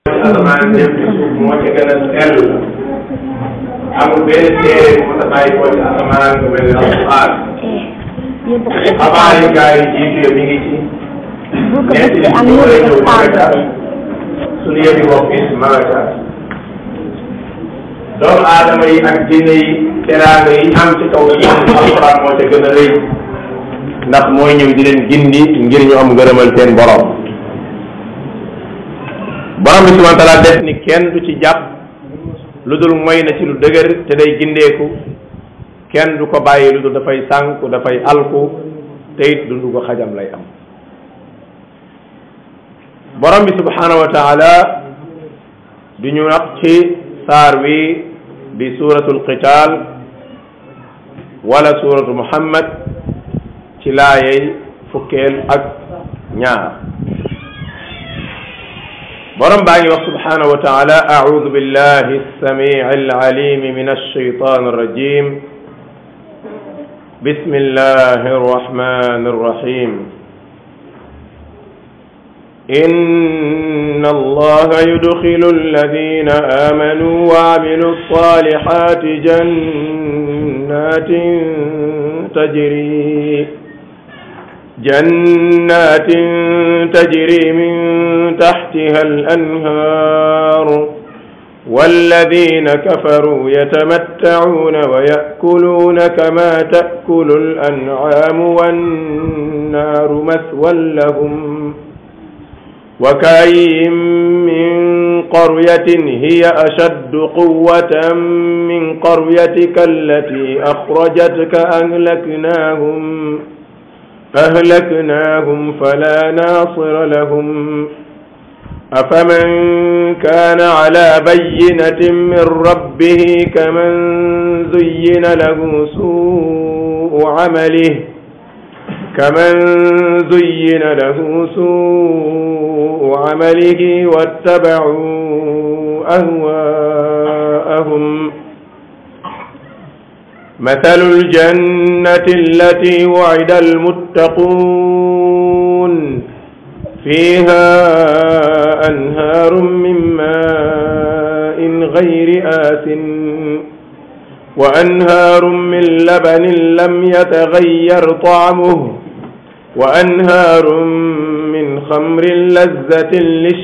asamaan jëm ci suuf moo ci gën a sell amul benn téere bu mos a bàyyi ko ci asamaan bu mel ni alquran xabaar yi gaa yi jiitu mi ngi ci ñeenti nit ñi war a ñëw ma nga ca suñu yëfi bopp it ma nga ca doomu aadama yi ak jinne yi teraanga yi am ci kaw suuf alquran moo ca gën a rëy ndax mooy ñëw di leen gindi ngir ñu am ngërëmal seen borom borom bi subhanahu wa taala def ni kenn du ci jàpp lu dul moy na ci lu dëgër te day gindeeku kenn du ko bàyyi lu dul dafay sànku dafay alku te it dundu ko xajam lay am borom bi subhanahu wa taala du ñu wax ci saar wi di suratul qital wala suratu muhammad ci laayey fukkeel ak ñaar borom baa ngi wax subhanahu wa taala audu billahi alsamii alalimi min alshaytan alrajim بسم الله الرحمن الرحيم إن الله يدخل الذين آمنوا وعملوا الصالحات جنات تجري جنات تجري من تحتها الأنهار والذين كفروا يتمتعون ويأكلون كما تأكل الأنعام والنار مثوى لهم وكأي من قرية هي أشد قوة من قريتك التي أخرجتك أهلكناهم أهلكناهم فلا ناصر لهم أفمن كان على بينة من ربه كمن زين له سوء عمله كمن زين له سوء عمله واتبعوا أهواءهم مثل الجنة التي وعد المتقون فيها أنهار من ماء غير آس وأنهار من لبن لم يتغير طعمه وأنهار من خمر لذة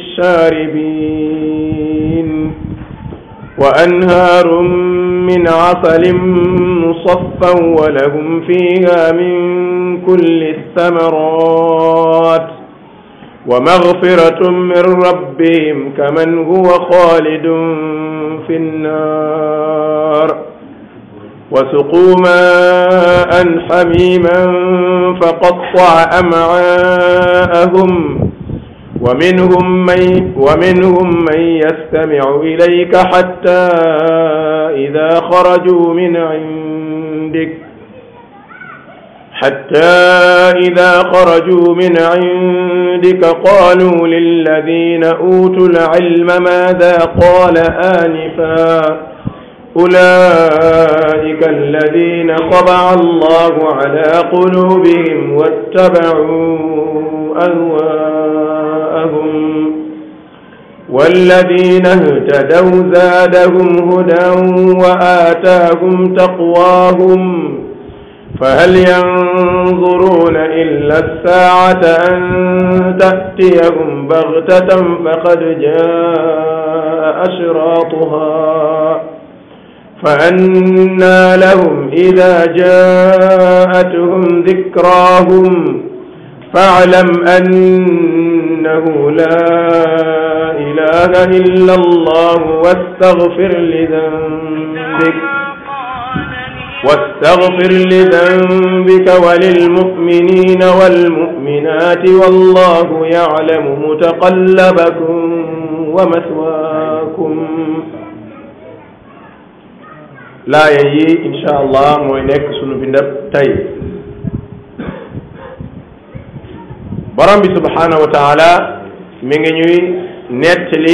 للشاربين وأنهار من عسل مصفى ولهم فيها من كل الثمرات ومغفرة من ربهم كمن هو خالد في النار وسقوا ماء حميما فقطع أمعاءهم ومنهم من ومنهم من يستمع إليك حتى إذا خرجوا من عندك حتى إذا خرجوا من عندك قالوا للذين أوتوا العلم ماذا قال آنفا أولئك الذين طبع الله على قلوبهم واتبعوا أهواءهم والذين اهتدوا زادهم هدى وآتاهم تقواهم فهل ينظرون إلا الساعة أن تأتيهم بغتة فقد جاء أشراطها فأنى لهم إذا جاءتهم ذكراهم فاعلم أنه لا إله إلا الله واستغفر لذنبك واستغفر لذنبك وللمؤمنين والمؤمنات والله يعلم متقلبكم ومثواكم laaya yi insha allah mooy nekk sunu bindab tey borom bi subhanahu wa taala mi ngi ñuy nettali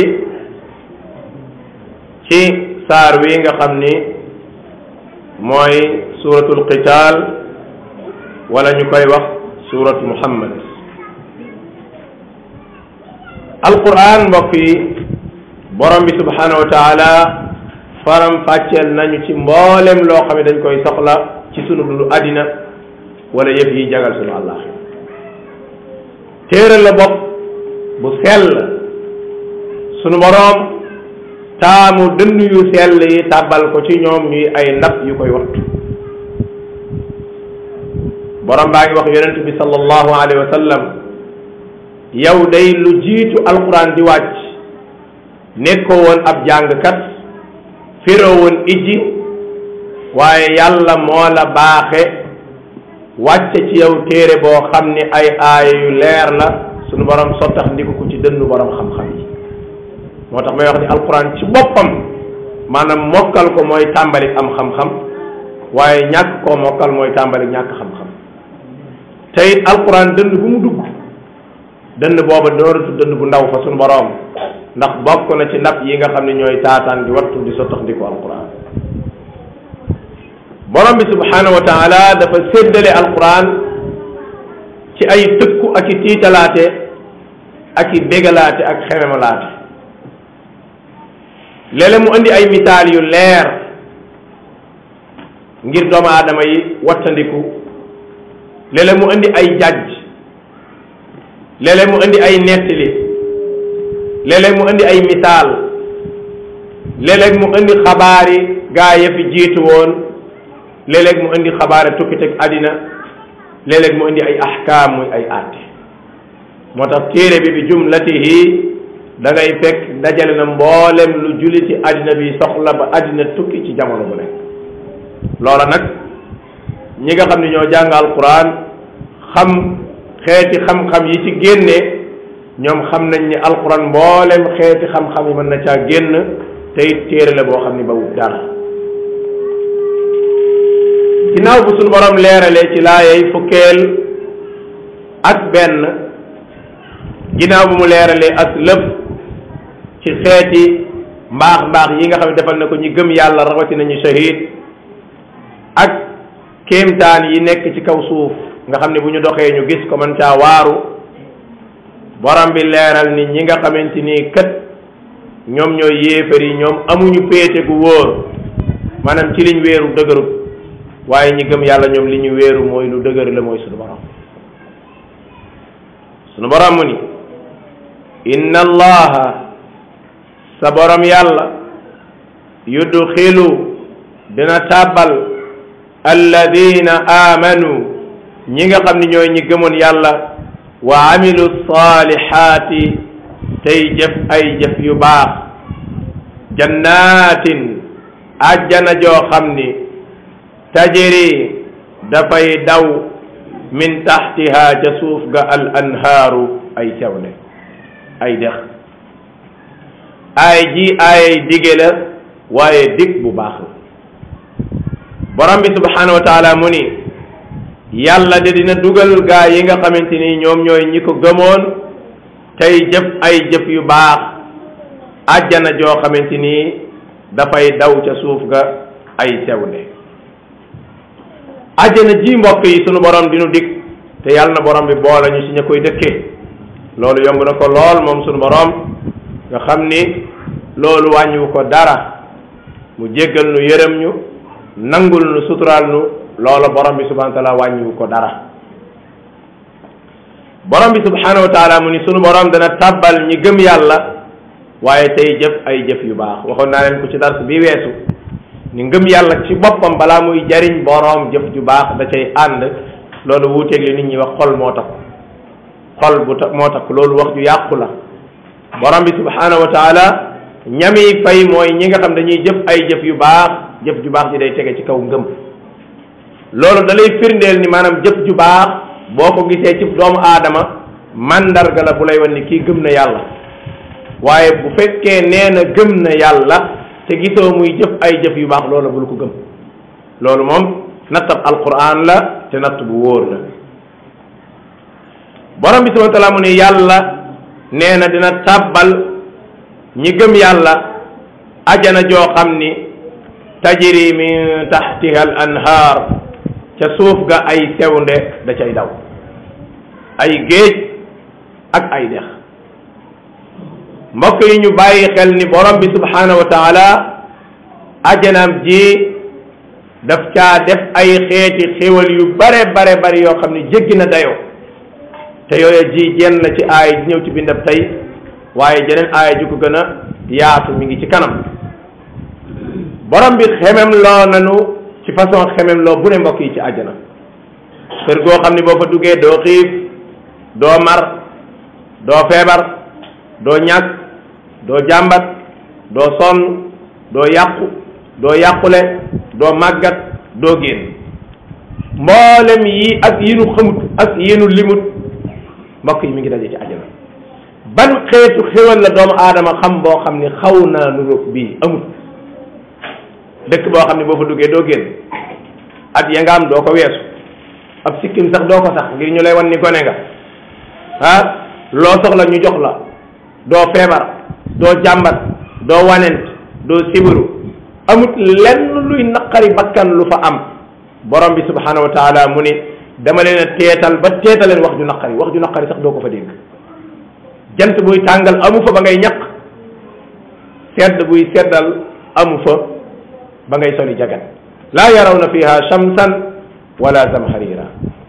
ci saar wi nga xam ni mooy suratul qital wala ñu koy wax surat muhammad alquran mbokk yi borom bi subhanahu wa taala faram fàcceel nañu ci mboolem loo xam ne dañ koy soxla ci sunu dundu àddina wala yëf yi jagal sunu allah téere la bopp bu sell sunu boroom taamu dënn yu sell yi tàbbal ko ci ñoom ñuy ay ndab yu koy wattu borom baa ngi wax yonent bi sallallahu alayhi wa sallam yow day lu jiitu alquran di wàcc nekkoo woon ab jàngkat firoo woon ijji waaye yàlla moo la baaxe wàcce ci yow téere boo xam ni ay aaya yu leer la sunu borom sottax ndiku ko ci dënnu borom xam-xam yi moo tax may wax ni alquran ci boppam maanaam mokkal ko mooy tàmbali am xam-xam waaye ñàkk koo mokkal mooy tàmbali ñàkk xam-xam te it alquran dënd bu mu dugg dënd booba dooratu dënd bu ndaw fa sunu borom ndax bokk na ci ndab yi nga xam ne ñooy taataan di wattu di sottax ndiku alquran borom bi subhanahu wa taala dafa séddale alquran ci ay tëkku ak i tiitalaate ak i bégalaate ak xememalaate léeg-léeg mu indi ay misaal yu leer ngir doomu aadama yi wattandiku léeg-léeg mu indi ay jajj léeg-léeg mu indi ay nettali léeg-léeg mu indi ay misaal léeg-léeg mu indi xabaari gaa ya fi jiitu woon léeg-léeg mu indi xabaare tukkiteg àddina léeg-léeg mu indi ay ahkaam muy ay àtte moo tax téere bi bi jumlatihi da ngay fekk dajale na mboolem lu juliti àddina bi soxla ba àddina tukki ci jamono bu nekk loola nag ñi nga xam ne ñoo jàng alquran xam xeeti xam-xam yi ci génne ñoom xam nañ ni alquran mboolem xeeti xam-xam yi mën na caa génn te it téere la boo xam ni ba wut dara ginnaaw bu suñu borom leeralee ci laayay fukkeel ak benn ginnaaw bu mu leeralee ak lëf ci xeeti mbaax mbaax yi nga xam ne defal na ko ñi gëm yàlla rawatina ñu shahid ak kéemtaan yi nekk ci kaw suuf nga xam ne bu ñu doxee ñu gis ko man caa waaru borom bi leeral ni ñi nga xamante ni kat ñoom ñooy yéefar yi ñoom amuñu péete gu wóor maanaam ci liñ wéeru dëgërut waaye ñi gëm yàlla ñoom li ñu wéeru mooy lu dëgër la mooy sunu borom sunu borom mu ni inna allaha sa borom yàlla yudxilu dina tàbbal alladina amanu ñi nga xam ne ñooy ñi gëmoon yàlla wa amilu salihaati tey jëf ay jëf yu baax jannatin ajjana joo xam ni tajri dafay daw min taxtiha ca suuf ga al anhaaru ay cawle ay dex ay ji ay dige la waaye dig bu baax la borom bi subhanahu wa taala mu ni yàlla de dina dugal gaa yi nga xamante ni ñoom ñooy ñi ko gëmoon tey jëf ay jëf yu baax ajjana joo xamante ni dafay daw ca suuf ga ay sewnde ajjana ji mbokk yi sunu borom dinu dig te yàlla na borom bi boole ñu si ña koy dëkkee loolu yomb na ko lool moom sunu borom nga xam ni loolu wàññiwu ko dara mu jéggal nu yërëm ñu nangul nu suturaal nu loola borom bi subhanahu wa taala wàññiwu ko dara borom bi subhanahu wa taala mu ni sunu borom dana tàbbal ñi gëm yàlla waaye tey jëf ay jëf yu baax waxoon naa leen ko ci dars bi weesu ni ngëm yàlla ci boppam balaa muy jariñ borom jëf ju baax da cay ànd loolu wuuteeg li nit ñi wax xol moo tax xol bu ta moo tax loolu wax ju yàqu la borom bi subhanahu wa taala ñami fay mooy ñi nga xam dañuy jëf ay jëf yu baax jëf ju baax ji day tege ci kaw ngëm loolu da lay firndeel ni maanaam jëf ju baax boo ko gisee ci doomu aadama mandarga la bu lay wan ni kii gëm na yàlla waaye bu fekkee nee na gëm na yàlla te gisoo muy jëf ay jëf yu baax loolu bul ko gëm loolu moom nattab alquran la te natt bu wóor la borom bi subhanahu wa taala mu ne yàlla nee na dina tàbbal ñi gëm yàlla ajana joo xam ni tajri min taxtiha al anhaar ca suuf ga ay sewnde da cay daw ay géej ak ay dex mbokk yi ñu bàyyi xel ni borom bi subhanahu wa taala ajanaam ji daf caa def ay xeeti xéwal yu bare bare bare yoo xam ne jéggi na dayoo te yooyu ji jenn la ci aay ñëw ci bindab tey waaye jeneen aaya ju ko gën a yaatu mi ngi ci kanam borom bi xemem loo nanu ci façon xemem loo bu ne mbokk yi ci àjjana kër goo xam ne boo fa duggee doo xiif doo mar doo feebar doo ñàkk doo jàmbat doo sonn doo yàqu doo yàqule doo màggat doo génn mboolem yi ak yi nu xamut ak yi nu limut mbokk yi mi ngi daje ci àjjana ban xeetu xéwal la doomu aadama xam boo xam ni xaw naa nu roog bii amut dëkk boo xam ne boo fa duggee doo génn at ya nga am doo ko weesu ab sikkim sax doo ko sax ngir ñu lay wan ni gone nga ah loo soxla ñu jox la doo feebar doo jàmbat doo wanent doo sibiru amut lenn luy naqari bakkan lu fa am borom bi subhanahu wa taala mu ni dama leen a teetal ba teetaleen wax ju naqari wax ju naqari sax doo ko fa dégg jant buy tàngal amu fa ba ngay ñaq sedd buy seddal amu fa ba ngay soli jagat laa yarawna fiha shamsan wala zamharira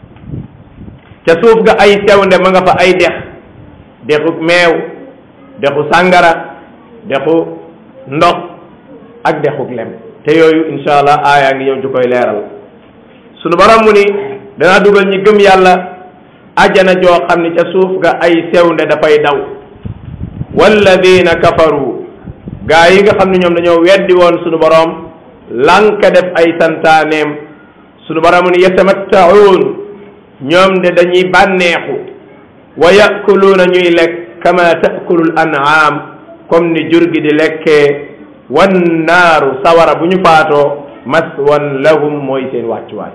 ca suuf ga ay sewnde ma nga fa ay dex dexu meew dexu sàngara dexu ndox ak dexu lem te yooyu insha allah aayaa ngi ñëw ju koy leeral sunu borom mu ni danaa dugal ñi gëm yàlla ajana joo xam ni ca suuf ga ay sewnde dafay daw walladina kafaru gaa yi nga xam ne ñoom dañoo weddi woon sunu borom lanka def ay santaaneem sunu borom ni yatamattaun ñoom de dañuy bànneexu wa yakuluuna ñuy lekk kama takulul an'am comme ni jur gi di lekkee wan naaru sawara bu ñu faatoo maswan lahum mooy seen wàccuwaay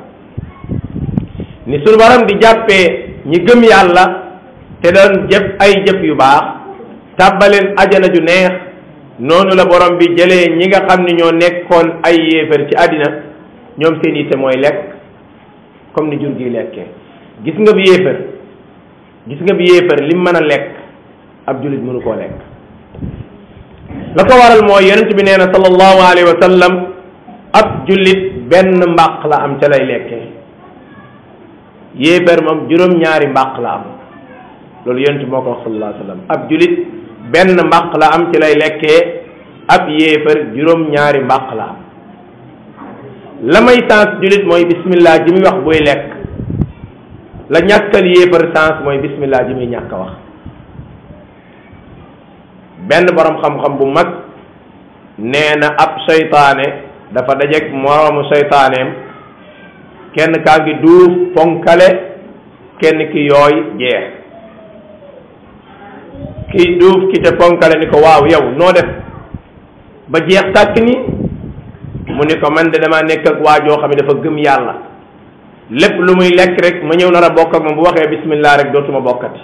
ni sunu borom di jàppee ñi gëm yàlla te doon jëf ay jëf yu baax tàbbaleen ajana ju neex noonu la borom bi jëlee ñi nga xam ni ñoo nekkoon ay yéefar ci àddina ñoom seen yitte mooy lekk comme ni jur gi lekkee gis nga bi yéefar gis nga bi yéefar lim mën a lekk ab jullit mënu koo lekk la ko waral mooy yonent bi nee na sallallahu alayhi wa sallam ab jullit benn mbàq la am ca lay lekkee yéefar moom juróom-ñaari mbàq la am loolu yonent moo ko wax sallallahu alayhi wa sallam ab jullit benn mbàq la am ci lay lekkee ab yéefar juróom-ñaari mbàq la am la may sens jullit mooy bismillah ji muy wax buy lekk la ñàkkal yéefar sens mooy bismillah ji muy ñàkk a wax benn borom xam-xam bu mag nee na ab seytaane dafa dajeeg moroomu seytaaneem kenn kaa ngi duuf ponkale kenn ki yooy jeex ki duuf ki te ponkale ni ko waaw yow noo def ba jeex tàkk ni mu ni ko man de dama nekk ak waa joo xam ne dafa gëm yàlla lépp lu muy lekk rek ma ñëw nar a bokk ak moom bu waxee bismillah rek dootuma bokkati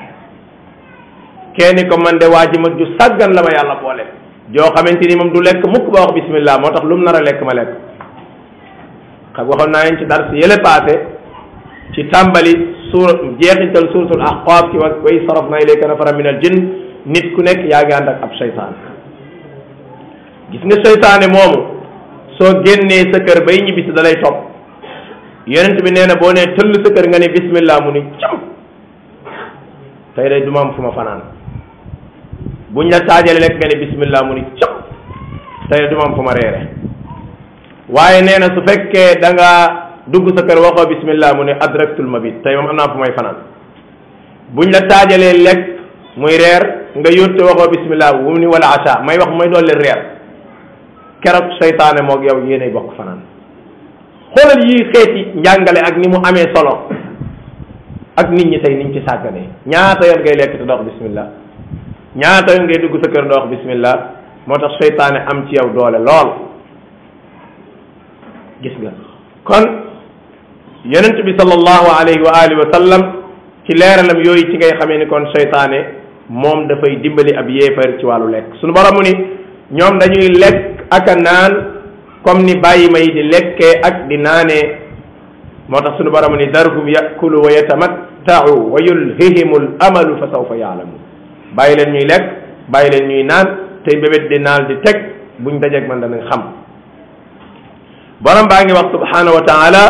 kenn ko man de waa ji ma ju sàggan la ma yàlla boole joo xamante ni moom du lekk mukk ba wax bismillah moo tax lu mu nar a lekk ma lekk xam waxoon naa leen ci dars yële paase ci tàmbali suura jeexintal suuratul ahqaaf ci wa wa iz sarafna ilayka nafaran min al jinn nit ku nekk yaa ngi ànd ak ab seytaan gis nga seytaane moomu soo génnee sa kër bay ñibbisi da lay topp yonent bi nee na boo nee tëll sa kër nga ne bismillah mu ni cam tey day du ma am fu ma fanaan buñ la taajale lekk nga ne bismillah mu ni cam tey du ma am fu ma reere waaye nee na su fekkee da nga dugg sa kër waxoo bismillah mu ne adraktul mabit tey moom am naa fu may fanaan buñ la taajalee lekk muy reer nga yótte waxoo bismillah wu ni wala acha may wax may doole reer keroog seytaane moog yow yéenay bokk fanaan xoolal yii xeeti njàngale ak ni mu amee solo ak nit ñi tey niñ ci sàgganee ñaata yoon ngay lekk te doo wax bismillah ñaata yoon ngay dugg sa kër doo wax bismillah moo tax seytaane am ci yow doole lool gis nga kon yonent bi sallallahu alayhi wa alihi wa sallam ci leeralam yooyu ci ngay xamee ni kon seytaane moom dafay dimbali ab yéefar ci wàllu lekk sunu borom mu ni ñoom dañuy lekk ak a naan comme ni bàyyi ma yi di lekkee ak di naanee moo tax sunu borom ni darhum yakulu wa yatamattau wa yulhihimu l amalu fa sawfa yaalamu bàyyi leen ñuy lekk bàyyi leen ñuy naan tey bébét di naal di teg buñ dajeeg man danañ xam borom baa ngi wax subhanahu wa taala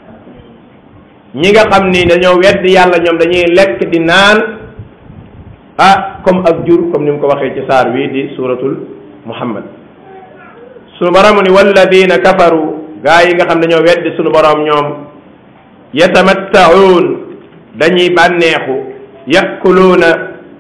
ñi nga xam ni dañoo weddi yàlla ñoom dañuy lekk di naan ah comme ak jur comme ni mu ko waxee ci saar wi di suratul muhammad sunu borom ni walladina kafaru gaa yi nga xam dañoo weddi sunu borom ñoom yatamattaun dañuy bànneexu yakuluuna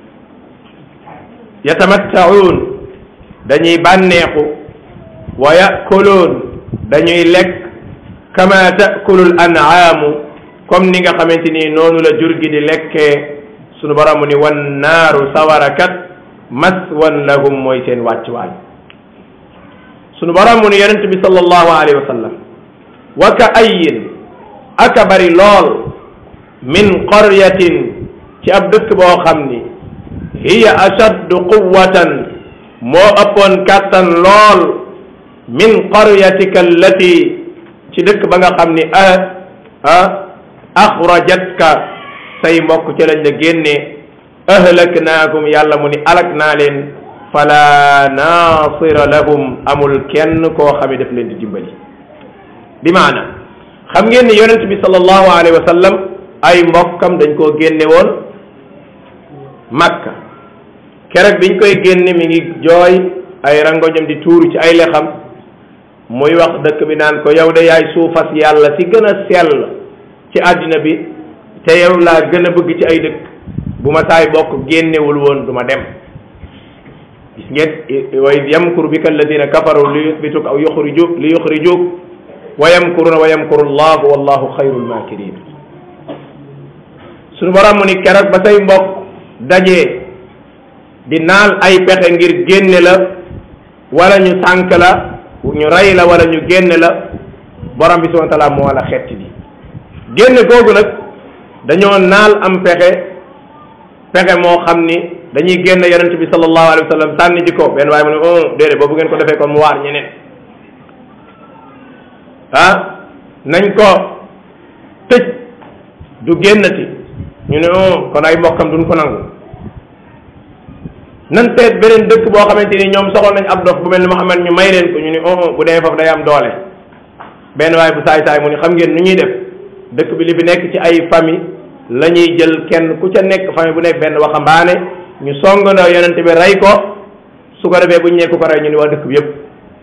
yatamattaun dañuy bànneexu wa yakuluun dañuy lekk kama takulul an'aamu comme ni nga xamante ni noonu la jur gi di lekkee sunu borom ni wan naaru sawarakat maswan lahum mooy seen wàccuwaay sunu borom ni yonent bi sallallahu alayhi wa sallam wa ka ayin aka bari lool min qaryatin ci ab dëkk boo xam ni hiya ashaddu quwwatan moo ëppoon kàttan lool min qaryatika allati ci dëkk ba nga xam ni ah ah axrajatka say mbokk ci lañ la génne ahlaknaakum yàlla mu ni alak naa leen fala nasira lahum amul kenn koo xam ne daf leen di dimbali bi maana xam ngeen ni yonent bi sallallahu alayhi wa sallam ay mbokkam dañ koo génne woon makka keroog biñ koy génne mi ngi jooy ay rangoñam di tuuru ci ay lexam muy wax dëkk bi naan ko yow de yaay suufas yàlla si gën a sell ci àddina bi te yow laa gën a bëgg ci ay dëkk bu ma saay bokk génnewul woon du ma dem gis ngeen wa id yamkuru bika alladina kafaru li yuthbituk aw yuxrijuk li yuxrijuk wa yamkuruna wa yamkuru llahu wallahu xayrul makirin suñu borom mu ni keroog ba say mbokk dajee di naal ay pexe ngir génne la wala ñu sànk la ñu rey la wala ñu génne la borom bi subhanahu wa taala moo la xetti bi génne googu nag dañoo naal am pexe pexe moo xam ni dañuy génn yonent bi sallallahu alayhi wa sallam sànni ji ko benn waaye mu ne oh déedéet boobu ngeen ko defee kon mu waar ñeneen ah nañ ko tëj du génnati ñu ne oh kon ay mbokkam duñ ko nangu nan seet beneen dëkk boo xamante ni ñoom soxal nañ ab dof bu mel ni Muhammad ñu may leen ko ñu ne oh bu demee foofu day am doole benn waaye bu saay saay mu ni xam ngeen nu ñuy def dëkk bi li fi nekk ci ay famille la ñuy jël kenn ku ca nekk famille bu nekk benn waxambaane ñu songandoo yonent bi rey ko su ko defee bu ñu nekk ko rey ñu ni waa dëkk bi yëpp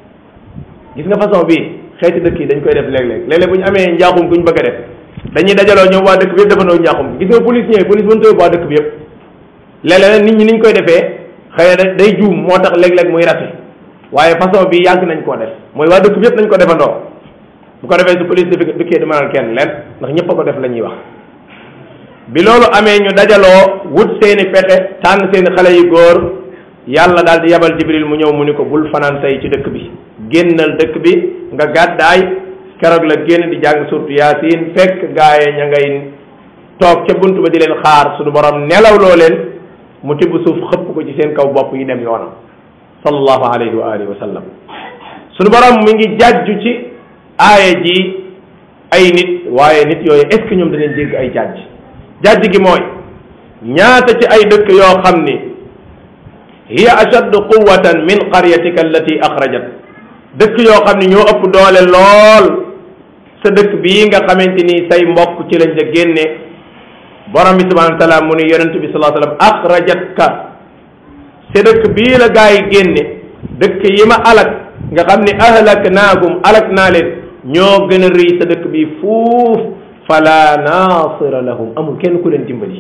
gis nga façon bii xeeti dëkk yi dañ koy def léeg-léeg léeg-léeg bu ñu amee njaaxum bu ñu bëgg a def dañuy dajaloo ñoom waa dëkk bi yëpp defandoo njaaxum gis nga police ñëwee police mënut a yóbbu waa dëkk bi yëpp léeg-léeg nit ñi niñ koy defee xëy na day juum moo tax léeg-léeg muy rate waaye façon bi yàgg nañ koo def mooy waa dëkk bi yëpp nañ ko defandoo bu ko defee su police di dikkee du mënal kenn leen ndax ñëpp a ko def la ñuy wax bi loolu amee ñu dajaloo wut seeni pexe tànn seeni xale yu góor yàlla daal di yabal jibril mu ñëw mu ni ko bul fanaan tey ci dëkk bi génnal dëkk bi nga gàddaay keroog la génn di jàng surtu yaasin fekk gaaye ña ngay toog ca bunt ba di leen xaar suñu borom nelaw loo leen mu tibb suuf xëpp ko ci seen kaw bopp yi dem yoonam sallallahu alayhi wa alihi wa sallam suñu borom mi ngi jàjju ci aaya ji ay nit waaye nit yooyu est ce que ñoom danañ dégg ay jàjj jàjj gi mooy ñaata ci ay dëkk yoo xam ni hiya ashaddu quwatan min qaryatika allati axrajat dëkk yoo xam ni ñoo ëpp doole lool sa dëkk bii nga xamante ni say mbokk ci lañ la génne borom bi subhanahu wa taala mu ni yonent bi sallallahu alayhi wa sallam axrajatka sa dëkk bii la gaa yi génne dëkk yi ma alak nga xam ni ahlaknaakum alak naa leen ñoo gën a rëy sa dëkk bi fuuf fala nasira lahum amul kenn ku leen dimbali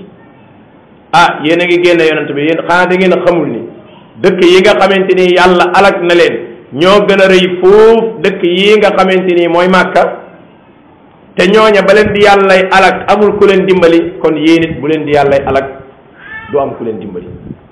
ah yéen a ngi génne yonent bi yéen xanaa da ngeen a xamul ni dëkk yi nga xamante ni yàlla alak na leen ñoo gën a rëy fuuf dëkk yi nga xamante ni mooy màkka te ñooña ba leen di yàllay alak amul ku leen dimbali kon yéen it bu leen di yàllay alak du am ku leen dimbali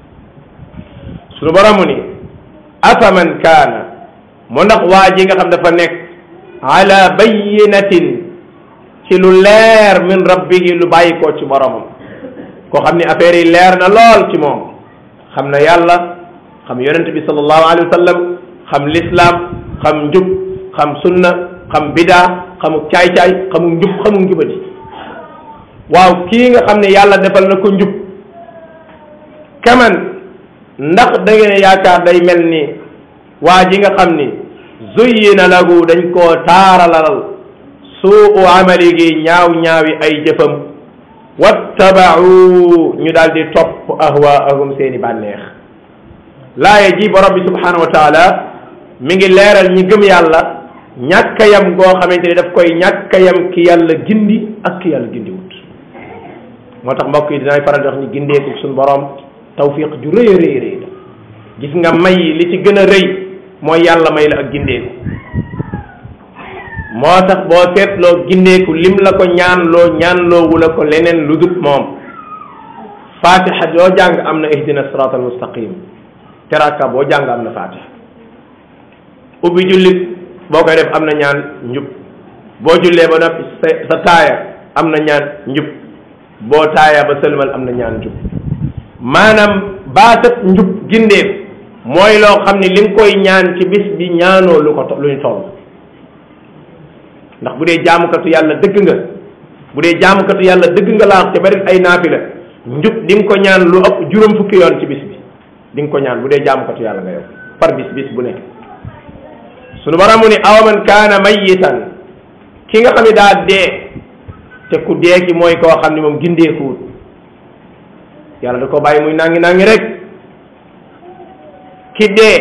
sunu boromu ni afaman kaana mu ndax waa ji nga xam dafa nekk ala bayinatin ci lu leer min rabbihi lu bàyyi koo ci boromam koo xam ni affaire yi leer na lool ci moom xam na yàlla xam yonent bi sallallahu alayhi wa sallam xam l'islam xam njub xam sunna xam bidaa xamu caay-caay xamu njub xamu njubadi waaw kii nga xam ne yàlla defal na ko njub kaman ndax da ngeen yaakaar day mel ni waa ji nga xam ni zuyyina lahu dañ koo taaralalal suu amalihi ñaaw ñaawi ay jëfam wattabau ñu daal di topp ahwaahum seeni bànneex laaye ji borom bi subhanahu wa taala mi ngi leeral ñi gëm yàlla ñàkkayam goo xamante ni daf koy ñàkkayam ki yàlla gindi ak ki yàlla gindiwut moo tax mbokk yi dinaay faral di wax ni gindeeku suñu borom tawfiq ju rëy a rëy rëy la gis nga may li ci gën a rëy mooy yàlla may la ak gindeeku moo tax boo seetloo gindeeku lim la ko ñaanloo ñaanloowu la ko leneen lu dul moom fatiha yoo jàng am na ihdina sirat al mustaqim teraka boo jàng am na fatiha ubbi jullit boo koy def am na ñaan njub boo jullee ba noppi sa sa taaya am na ñaan njub boo taaya ba sëlmal am na ñaan njub maanaam baatat njub gindeeku mooy loo xam ne li nga koy ñaan ci bis bi ñaanoo lu ko lu ñu toll ndax bu dee jaamukatu yàlla dëgg nga bu dee jaamukatu yàlla dëgg nga laax te bari ay naafila njub di nga ko ñaan lu ëpp juróom fukki yoon ci bis bi di nga ko ñaan bu dee jaamukatu yàlla nga yow par bis bis bu nekk sunu borom mu ni awaman kaana mayitan ki nga xam ne daa dee te ku dee ki mooy koo xam ne moom gindeekuwut yàlla da ko bàyyi muy nangi nangi rek ki dee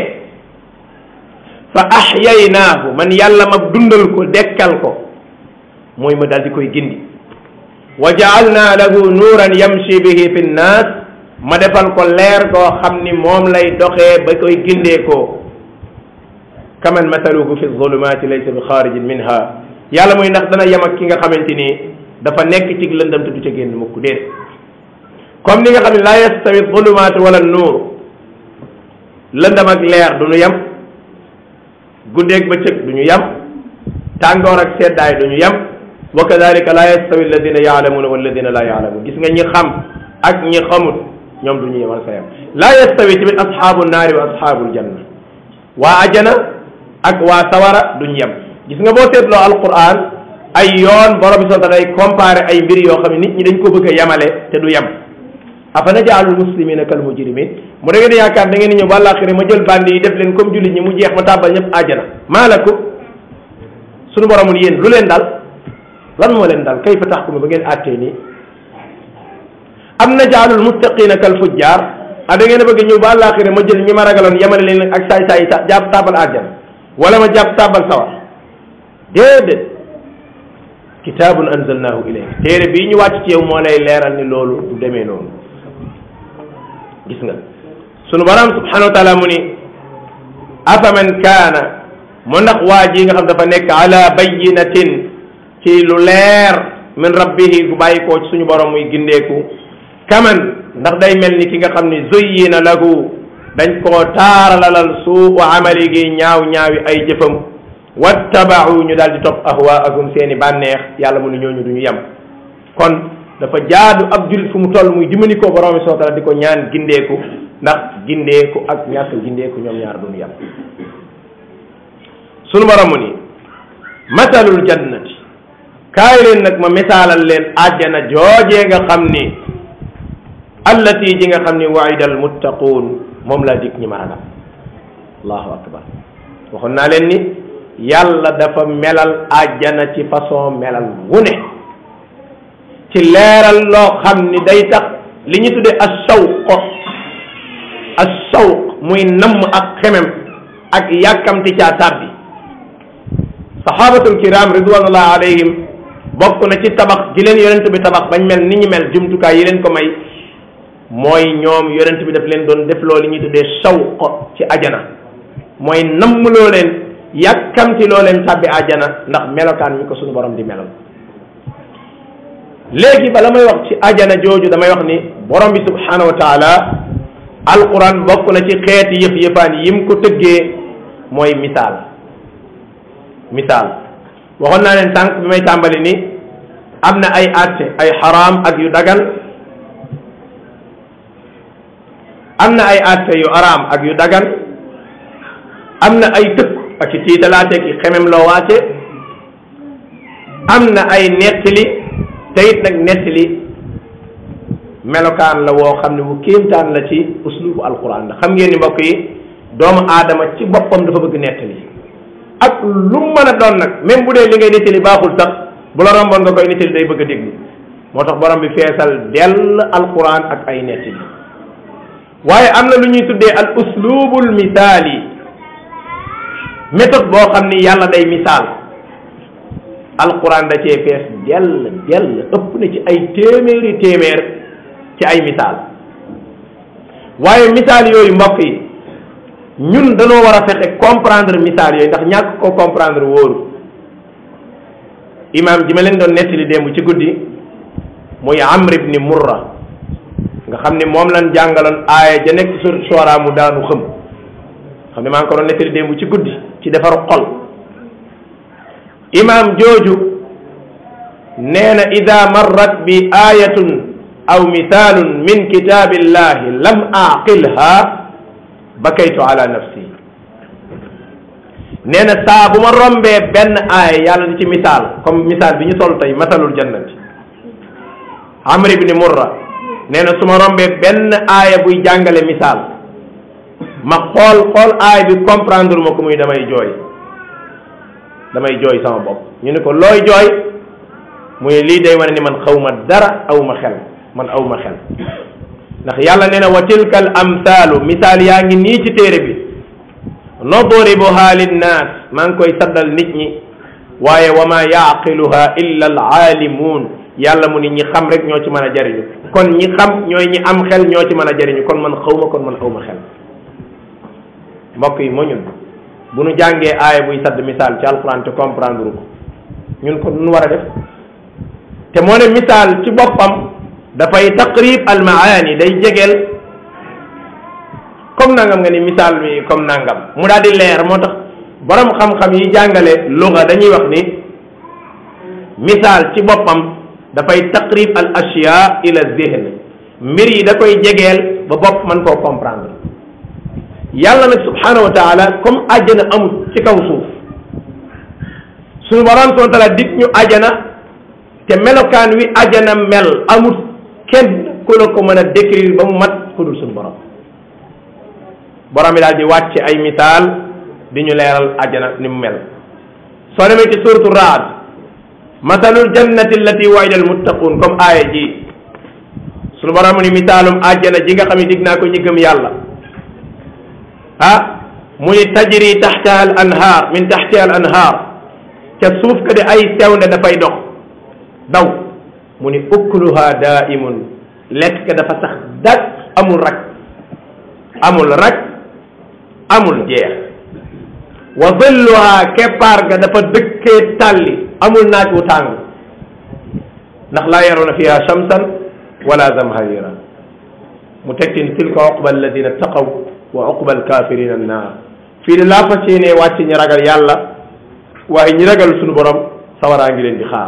fa ahyaynaahu man yàlla ma dundal ko dekkal ko mooy ma daal di koy gindi wa jaalna lahu nuuran yamshi bihi fi nnaas ma defal ko leer goo xam ni moom lay doxee ba koy gindee ko kaman mathaluhu fi zulumaati laysa bi xaarijin minha yàlla muy ndax dana yem ak ki nga xamante ni dafa nekk ci lëndam te du ca génn mukk déet comme ni nga xam ne laa yastawi zulumaatu wala nuur lëndam ak leer du ñu yem guddeeg bëccëg du ñu yem tàngoor ak seddaay du ñu yem wa kadalika laa yastawi alladina yaalamuuna walladina laa yaalamuun gis nga ñi xam ak ñi xamut ñoom du ñu yemal sa yem laa yastawi tamit ashaabu naari wa ashaabul janna waa ajana ak waa sawara duñ yem gis nga boo seetloo alquran ay yoon borom bi soo day comparé ay mbir yoo xam ne nit ñi dañ ko bëgg a yemale te du yem afa najaalul muslimina kal mujrimin mu da ngeen yaakaar da ngeen ñëw ba àllaaxira ma jël bandi yi def leen comme jullit ñi mu jeex ma tàbbal ñëpp àjjana maalakum sunu boromul yéen lu leen dal lan moo leen dal kayfa taxkumu ba ngeen àttee nii am najaalul muttaqina kal fujjar a da ngeen a bëgg ñëw ba àllaaxira ma jël ñi ma ragaloon yemale leen ak saay saay ta jàpp tàbbal àjjana wala ma jàpp tàbbal sawar déedéet kitaabun anzalnaahu ilayka téere bii ñu wàcc ci yow moo lay leeral ni loolu du demee noonu gis nga sunu borom subhanahu wa taala mu ni afaman kaana mu ndax waa ji nga xam dafa nekk ala bayinatin ci lu leer min rabbihi gu bàyyi koo ci suñu borom muy gindeeku kaman ndax day mel ni ki nga xam ni zuyyina lahu dañ koo taaralalal suu amali gi ñaaw ñaawi ay jëfam wattabau ñu daal di topp ahwaahum seeni bànneex yàlla mu ni ñooñu du ñu yem kon dafa jaadu ab jullit fu mu toll muy dimbali ko borom bi soo taala di ko ñaan gindeeku ndax gindeeku ak ñàkk gindeeku ñoom ñaar duñu yem sunu borom mu ni masalul jannati kaay leen nag ma misaalal leen àjjana joojee nga xam ni allati ji nga xam ni waida al muttaquun moom laa dig ñi ma ragal allahu akbar waxoon naa leen ni yàlla dafa melal àjjana ci façon melal wu ne ci leeral loo xam ni day tax li ñu tuddee ashawq ashawq muy namm ak xemem ak yàkkamti caa tàbbi sahabatul kiram ridwanullah alayhim bokk na ci tabax gi leen yonent bi tabax bañ mel ni ñu mel jumtukaay yi leen ko may mooy ñoom yonent bi daf leen doon def loo li ñuy tuddee shawq ci ajana mooy namm loo leen yàkkamti loo leen tàbbi ajana ndax melokaan mi ko suñu borom di melal léegi bala may wax ci ajana jooju damay wax ni borom bi subhanahu wa taala alquran bokk na ci xeeti yëf yëfaan yim ko tëggee mooy misaal misaal waxoon naa leen tànk bi may tàmbali ni am na ay àtte ay xaraam ak yu dagan am na ay àtte yu araam ak yu dagan am na ay tëkk ak ci tiitalaate ki xemem loo waate am na ay nettali te it nag nettali melokaan la woo xam ne bu kéemtaan la ci uslubu alquran la xam ngeen ni mbokk yi doomu aadama ci boppam dafa bëgg nettali ak lu mu mën a doon nag même bu dee li ngay nettali baaxul sax bu la romboon nga koy nettali day bëgg a déglu moo tax borom bi feesal dell alquran ak ay nettali waaye am na lu ñuy tuddee al uslubul misaali méthode boo xam ni yàlla day misaal alquran da cee fees dell dell ëpp na ci ay téeméeri téeméer ci ay misaal waaye misaal yooyu mbokk yi ñun dañoo war a fexe comprendre misaal yooyu ndax ñàkk ko comprendre wóoru imam ji ma leen doon nettali démb ci guddi muy amr ibni murra nga xam ne moom lan jàngaloon aaya ja nekk sur soora mu daanu xëm xam ne maa ngi ko doon nettali démb ci guddi ci defaru xol imam jooju nee na ida marrat bi ayatun aw misalun min kitabillahi lam aqilha bakaytu ala nafsi nee na saa bu ma rombee benn aaya yàlla di ci misaal comme misaal bi ñu sol tey masalul jannati amr ibni murra nee na su ma rombee benn aaya buy jàngale misaal ma xool xool aaya bi comprendre ma ko muy damay jooy damay jooy sama bopp ñu ne ko looy jooy muy lii day wane ni man xaw ma dara aw ma xel man aw ma xel ndax yàlla nee na wa tilka al amthaalu misaal yaa ngi nii ci téere bi nadribuha linnaas maa ngi koy saddal nit ñi waaye wa ma yaqiluha illa al aalimuun yàlla mu ni ñi xam rek ñoo ci mën a jariñu kon ñi xam ñooy ñi am xel ñoo ci mën a jariñu kon man xaw ma kon man aw ma xel mbokk yi moo ñun bu nu jàngee aaya buy sadd misaal ci alquran te comprendre ko ñun ko nu war a def te moo ne misaal ci boppam dafay taqrib al maani day jegeel comme nangam nga ni misaal mi comme nangam mu daal di leer moo tax borom xam-xam yi jàngale luga dañuy wax ni misaal ci boppam dafay taqrib al ashya ila zihn mbir yi da koy jegeel ba bopp mën koo comprendre yàlla nag subhanahu wa taala comme àjjana amul ci kaw suuf suñu borom subhanahu wa taala dig ñu àjjana te melokaan wi àjjana mel amul kenn ku la ko mën a décrire ba mu mat ku dul suñu borom borom bi daal di wàcc ay misaal di ñu leeral àjjana ni mu mel soo demee ci suratu raad masalul jannati allati wa'ida almuttaqun comme aaya ji suñu borom ni misaalum àjjana ji nga xam ne dig naa ko ñi gëm yàlla ah mu ni tajri taxtaha al anhaar min taxtiha al anhaar ca suuf ka di ay sewnde dafay dox daw mu ni ukluha daimun lekk ka dafa sax dak amul rak amul rak amul jeex wa zilluha keppaar ga dafa dëkkee tàlli amul naaj wu tàng ndax laa yaroona fiha shamsan wala zamharira mu tekki ni tilka uqba alladina taqaw wa uqba alkafirina annaar fii de laa fas yéenee wàcc ñi ragal yàlla waaye ñi ragal suñu borom sawaraa ngi leen di xaar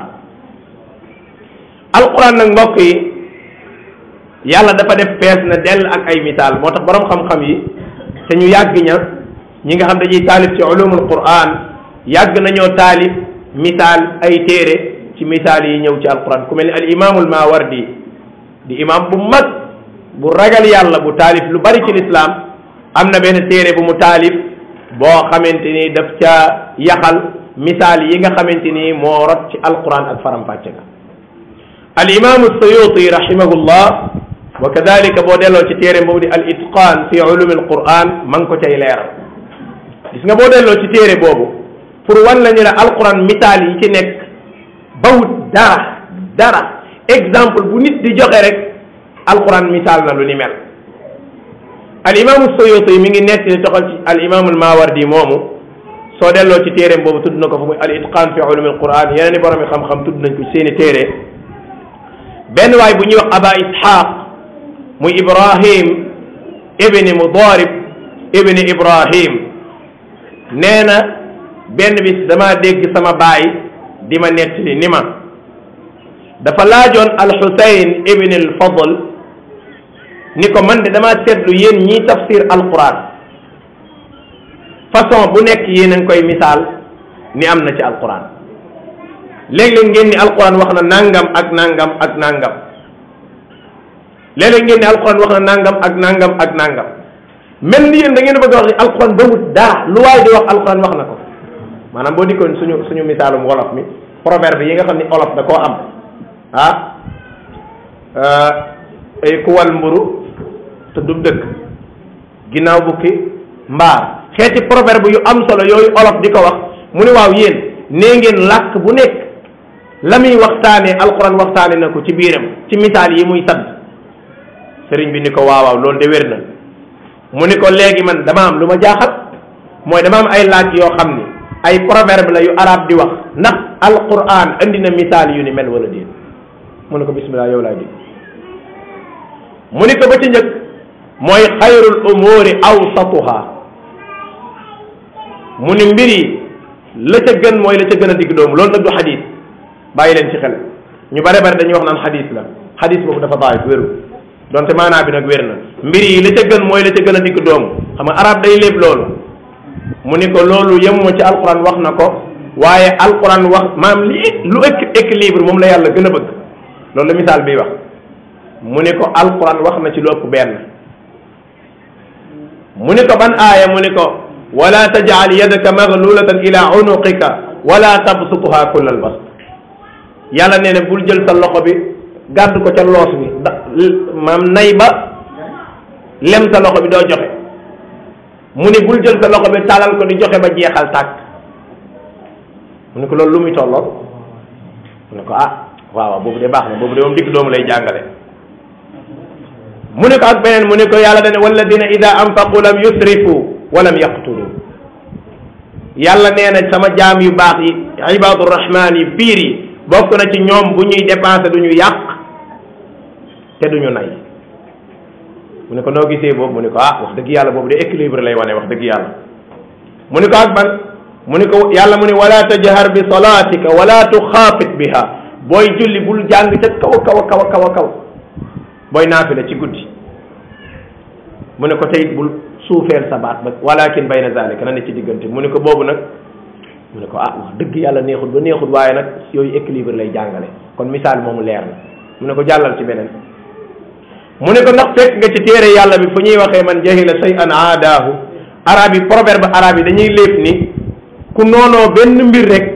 alquran nag mbokk yi yàlla dafa def fees na dell ak ay misaal moo tax borom xam-xam yi te ñu yàgg ña ñi nga xam dañuy taalif ci ulumul quran yàgg nañoo taalif misaal ay téere ci misaal yi ñëw ci alquran ku mel ni al imaamul mawardi di imam bu mag bu ragal yàlla bu taalif lu bari ci lislaam am na benn téere bu mu taalif boo xamante ni daf ca yaxal misaal yi nga xamante ni moo rot ci alquran ak faram-fàcce ga al imaamu suyuti rahimahullah wa kadalika boo delloo ci téere boobu di al itqaan fi ulumi al quran ma ngi ko cay leeral gis nga boo delloo ci téere boobu pour wan la ñu ne alquran misaal yi ci nekk bawut dara dara exemple bu nit di joxe rek alquran misaal na lu ni mel al imaamu suyuti mi ngi nekk di toxal ci al imaamu al mawardi moomu soo delloo ci téere boobu tudd na ko fa muy al itqaan fi ulumi al quran yeneen i borom yi xam-xam tudd nañ ko seeni téere benn waay bu ñuy wax aba ishaq muy ibrahim ibni mudarib ibni ibrahim nee na benn bis dama dégg sama baay di ma nettali ni ma dafa laajoon al xusayn ibni al fadl ni ko man de dama seetlu yéen ñii tafsir alquran façon bu nekk yéen a ngi koy misaal ni am na ci alquran léeg-léeg ngeen ni alquran wax na nangam ak nangam ak nangam léeg-léeg ngeen ne alquran wax na nangam ak nangam ak nangam mel ni yéen da ngeen bëgg a wax ni alquran ba wut daa lu waay di wax alquran wax na ko maanaam boo dikkoon suñu suñu misaalum wolof mi proverbe yi nga xam ni olof da koo am ah ay kuwal mburu te du dëkk ginnaaw bukki mbaar xeeti proverbe yu am solo yooyu olof di ko wax mu ne waaw yéen nee ngeen làkk bu nekk la muy waxtaanee alquran waxtaane na ko ci biiram ci misaal yi muy sadd sëriñ bi ni ko waaw waaw loolu de wér na mu ni ko léegi man dama am lu ma jaaxal mooy dama am ay laaj yoo xam ni ay proverbe la yu arab di wax ndax alquran andi na misaal yu ni mel wala déet mu ne ko bismillah yow laay dégg mu ni ko ba ci njëkk mooy xayrul umuri awsatuha mu ni mbir yi la ca gën mooy la ca gën a digg doomu loolu nag du xadis bàyyi leen ci xel ñu bare bare dañuy wax naan xadis la xadis boobu dafa daif wéru donte maanaa bi nag wér na mbir yi la ca gën mooy la ca gën a digg doomu xam nga arab day léeb loolu mu ni ko loolu yemuma ci alquran wax na ko waaye alquran wax maam li lu ëkk équilibre moom la yàlla gën a bëgg loolu la misaal bi wax mu ni ko alquran wax na ci lu ëpp benn mu ni ko ban aaya mu ni ko wala tajal yadaka maglulatan ila unuqika wala tabsutha kull al bast yàlla nee na bul jël sa loxo bi gàdd ko ca loos bi da maam nay ba lem sa loxo bi doo joxe mu ni bul jël sa loxo bi talal ko di joxe ba jeexal tàkk mu ni ko loolu lu muy tolloon mu ne ko ah waaw waaw boobu de baax na boobu de moom digg doomu lay jàngale mu ne ko ak beneen mu ne ko yàlla dane walladina ida anfaqu lam yusrifu wa lam yaqtulu yàlla nee na sama jaam yu baax yi ibadu rahman yi biir yi bokk na ci ñoom bu ñuy dépensé du ñu yàq te du ñu nay mu ne ko noo gisee boobu mu ne ko ah wax dëgg yàlla boobu de équilibre lay wane wax dëgg yàlla mu ne ko ak ban mu ne ko yàlla mu ne wala tajhar bi salatika wala tuxaafit biha booy julli bul jàng ca kaw kaw kaw kaw kaw booy naafila ci guddi mu ne ko tey bul suufeel sa baat ba walakin bayna zalika na ne ci diggante mu ne ko boobu nag mu ne ko ah wax dëgg yàlla neexut ba neexut waaye nag yooyu équilibre lay jàngale kon misaal moomu leer na mu ne ko jàllal ci beneen mu ne ko ndax fekk nga ci téere yàlla bi fu ñuy waxee man jahila shay'an aadaahu arab yi proverbe arab yi dañuy lépp ni ku noonoo benn mbir rek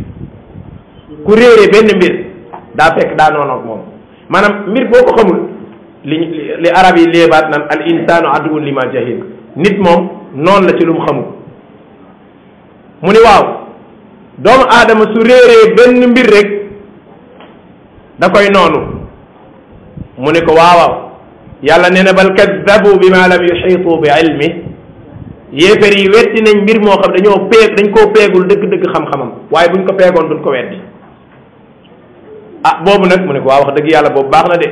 ku réere benn mbir daa fekk daa noonoog moom maanaam mbir boo ko xamul li li arab yi léebaat naan al insanu aduwun lima jahil nit moom noonu la ci lu mu xamul mu ni waaw doomu aadama su réeree benn mbir rek da koy noonu mu ne ko waawaaw yàlla nee na bal kaddabu bima lam yuxiitu bi ilmi yéefar yi wetti nañ mbir moo xam dañoo peeg dañ koo peegul dëgg-dëgg xam-xamam waaye buñ ko peegoon duñ ko weddi ah boobu nag mu ne ko waa wax dëgg yàlla boobu baax na de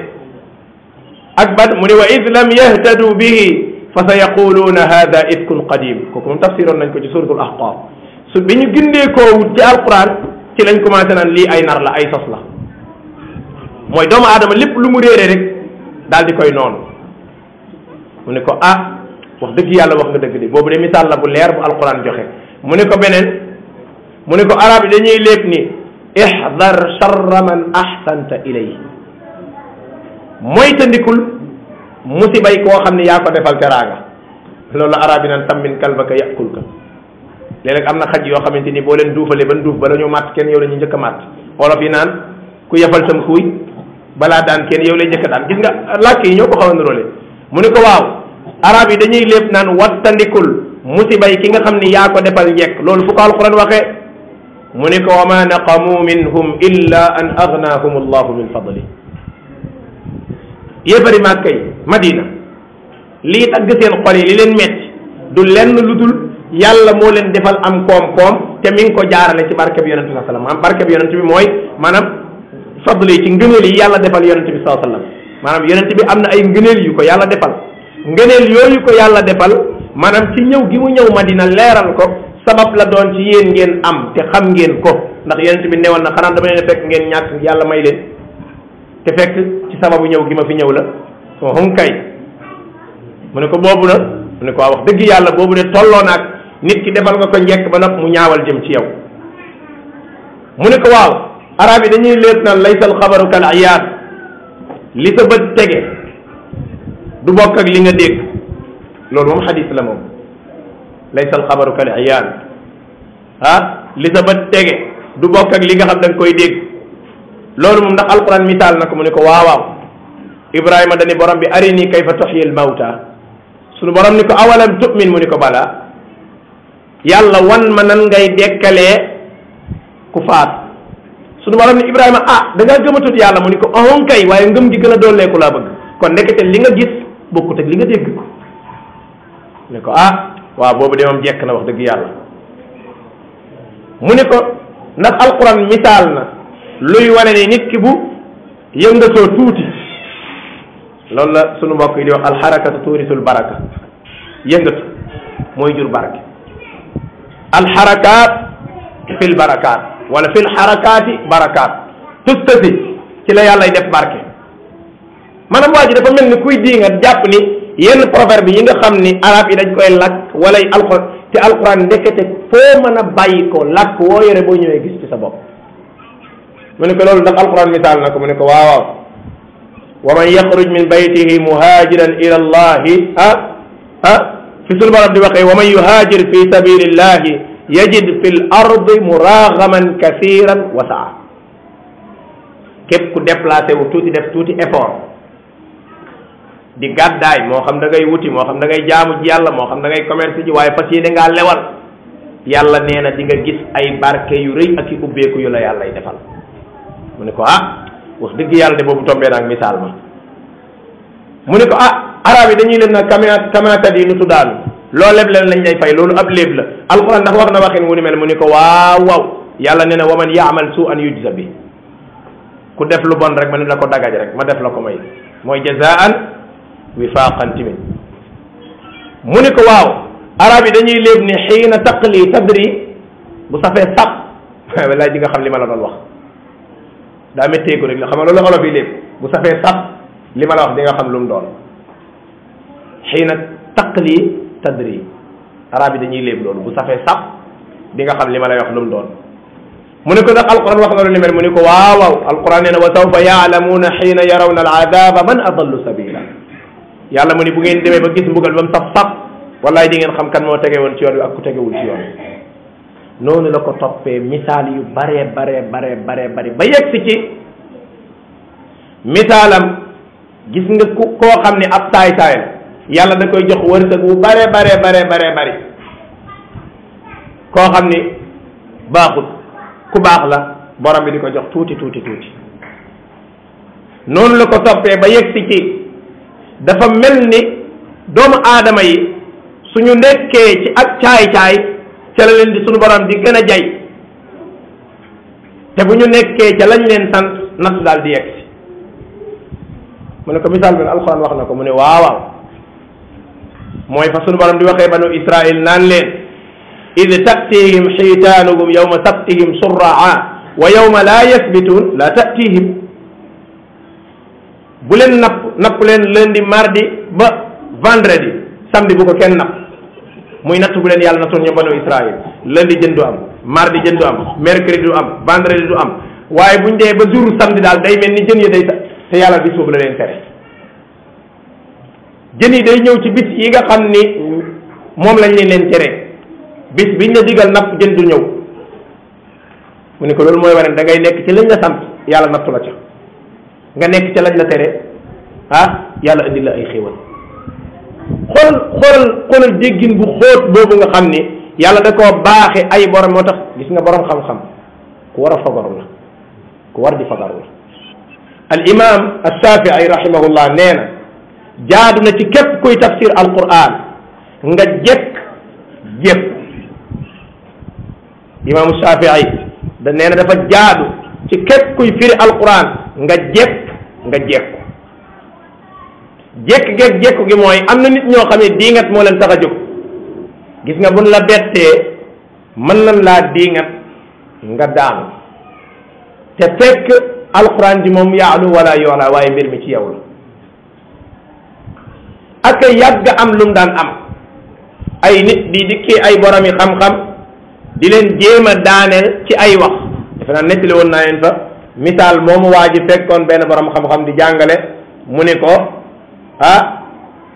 ak ban mu ne wa id lam yahtadu bihi fa sa yaquluuna hada ifkun qadim kooku moom tafsiroon nañ ko ci suratul ahqaf su bi ñu gindee koo wut ci alquran ci lañ commencé naan lii ay nar la ay sos la mooy doomu aadama lépp lu mu réere rek daal di koy noonu mu ne ko ah wax dëgg yàlla wax nga dëgg de boobu de misaal la bu leer bu alquran joxe mu ne ko beneen mu ne ko arab yi dañuy lépp ni ihdar charra man ahsanta ilay mooy tandikul musibay koo xam ne yaa ko defal teraanga loolu la arab yi naan tammin kalbaka yakul ka léeg-léeg am na xaj yoo xamante ni boo leen duufalee ban duuf bala ñu màtt kenn yow la ñu njëkk a màtt olof yi naan ku yefal sam xuuy balaa daan kenn yow lay njëkk a daan gis nga làkk yi ñoo ko xaw a nuróole mu ne ko waaw arab yi dañuy lépp naan wattandikul musibay ki nga xam ni yaa ko defal njekk loolu fu ko alquran waxee mu ne ko wa ma naqamu minhum illa an aghnahum allahu min fadli yéefari màkka yi madina lii tagg seen xol yi li leen metti du lenn lu dul yàlla moo leen defal am koom-koom te mi ngi ko jaarale ci barke bi yonente bi sallam maanaam barke bi yonente bi mooy maanaam fadli ci ngëneel yi yàlla defal yonente bi saa sallam maanaam yonente bi am na ay ngëneel yu ko yàlla defal ngëneel yooyu ko yàlla defal maanaam ci ñëw gi mu ñëw madina leeral ko sabab la doon ci yéen ngeen am te xam ngeen ko ndax yonente bi newoon na xanaa dama leen fekk ngeen ñàkk yàlla may leen te fekk ci sababu ñëw gi ma fi ñëw la hum kay mu ne ko boobu na mu ne ko waa wax dëgg yàlla boobu de tolloo naag nit ki defal nga ko njekk ba nopp mu ñaawal jëm ci yow mu ne ko waaw arab yi dañuy léet naan laysa alxabaru kal iyaad li sa bët tege du bokk ak li nga dégg loolu moom xadis la moom laysa alxabaru kal iyaan ah li sa bët tege du bokk ak li nga xam da nga koy dégg loolu moom ndax alquran misaal na ko mu ne ko waawaaw ibrahima dani borom bi arini kayfa tuxyi al mawta sunu borom ni ko awalam tu'min mu ni ko bala yàlla wan ma nan ngay dekkalee ku faat sunu borom ni ibrahima ah da ngaa gëmatut yàlla mu ni ko ahon kay waaye ngëm gi gën a dooleeku laa bëgg kon nekkete li nga gis bokkut ak li nga dégg ko ni ko ah waaw boobu de moom jekk na wax dëgg yàlla mu ni ko ndax alquran misaal na luy wane ni nit ki bu yëngatoo tuuti loolu la sunu mbokk yi di wax alxarakatu tuurisul baraka yëngatu mooy jur barke alxarakaat fil barakaat wala fil xarakaati barakaat tustasi ci la yàllay def barke maanaam waa ji dafa mel ni kuy di nga jàpp ni yenn proverbe yi nga xam ni arab yi dañ koy lakk wala alquran te alquran ndekete foo mën a bàyyi ko lakk woo yore boo ñëwee gis ci sa bopp mu ne ko loolu ndax alquran misaal na ko mu ne ko waaw waaw wa man yaxruj min baytihi muhajiran ila allahi ah ah fi sunu borom di waxee wa man yuhajir fi sabilillahi yajid fi l ardi muragaman kathiran wa saa képp ku déplacé wu tuuti def tuuti effort di gàddaay moo xam da ngay wuti moo xam da ngay jaamu ji yàlla moo xam da ngay commerce ji waaye fas yéene ngaa lewal yàlla nee na di nga gis ay barke yu rëy ak i ubbeeku yu la yàllay defal mu ne ko ah wax dëgg yàlla de boobu tombee naag misaal ma mu ne ko ah arab yi dañuy leen na kama kamakat yi nu tuddaanu loo leb leen lañ lay fay loolu ab léeb la alquran ndax wax na waxin wu ni mel mu ne ko waaw waaw yàlla nee na wa man yaamal su an yujza bi ku def lu bon rek ma ne la ko dagaj rek ma def la ko may mooy jazaan wifaaqan timin mu ne ko waaw arab yi dañuy léeb ni xiina taqli tadri bu safee sap wallaay di nga xam li ma la doon wax daa méttee ko rek la xam nga loolu olof yi lépp bu safee sap li ma la wax di nga xam lu mu doon xiina taqli tadri arab yi dañuy léeb loolu bu safee sap di nga xam li ma lay wax lu mu doon mu ne ko ndax alquran wax na lu ni mel mu ne ko waaw waaw alquran nee na wa sawfa yaalamuuna xiina yarawna aladaaba man adallu sabila yàlla mu ni bu ngeen demee ba gis mbugal ba mu saf sap wallaay di ngeen xam kan moo tege woon ci yoon wi ak ku tegewul ci yoon noonu la ko toppee misaal yu bare bare bare bare bari ba yegg si ci misaalam gis nga ku koo xam ne ab saay saay la yàlla da koy jox wërsëg wu bare bare bare bare bari koo xam ni baaxut ku baax la borom bi di ko jox tuuti tuuti tuuti noonu la ko toppee ba yegg si ci dafa mel ni doomu aadama yi suñu nekkee ci ak caay-caay ca la leen di suñu borom di gën a jay te bu ñu nekkee ca lañ leen sant natt daal di yegg si mu ne ko misaal bi alxuraan wax na ko mu ne waaw waaw mooy fa suñu borom di waxee banu israil naan leen id tatihim xiitaanuhum yawma sabtihim surraa wa yawma laa yasbituun la tatihim bu leen napp napp leen lundi mardi ba vendredi samedi bu ko kenn napp muy natt bu leen yàlla nattoon ñoom banu Israël lundi jën du am mardi jën du am mercredi du am vendredi du am waaye buñ dee ba jour samedi daal day mel ni jën yi day sa te yàlla bis boobu la leen tere jën yi day ñëw ci bis yi nga xam ni moom lañ leen leen tere bis biñ la digal napp jën du ñëw mu ne ko loolu mooy wane da ngay nekk ci lañ la sant yàlla nattu la ca nga nekk ca lañ la tere ah yàlla indi la ay xéewal xoolal xoolal xoolal déggin bu xóot boobu nga xam ni yàlla da koo baaxe ay borom moo tax gis nga borom xam-xam ku war a fagaru la ku war di fagaru la al imam alshafii rahimahullah nee na jaadu na ci képp kuy tafsir alquran nga jekk jépp imaamu shafii da nee na dafa jaadu ci képp kuy firi alquran nga jekk nga jekku jekk geeg jekku gi mooy am na nit ñoo xam ne diingat moo leen tax a jóg gis nga buñ la bettee mën nañ laa diingat nga daanu te fekk alquran ji moom yaalu wala yoola waaye mbir mi ci yow la ak yàgg am lu mu daan am ay nit di dikki ay boromi xam-xam di leen jéem a daaneel ci ay wax defe naa nettali woon naa leen fa misaal moomu waa ji fekkoon benn borom xam-xam di jàngale mu ne ko ah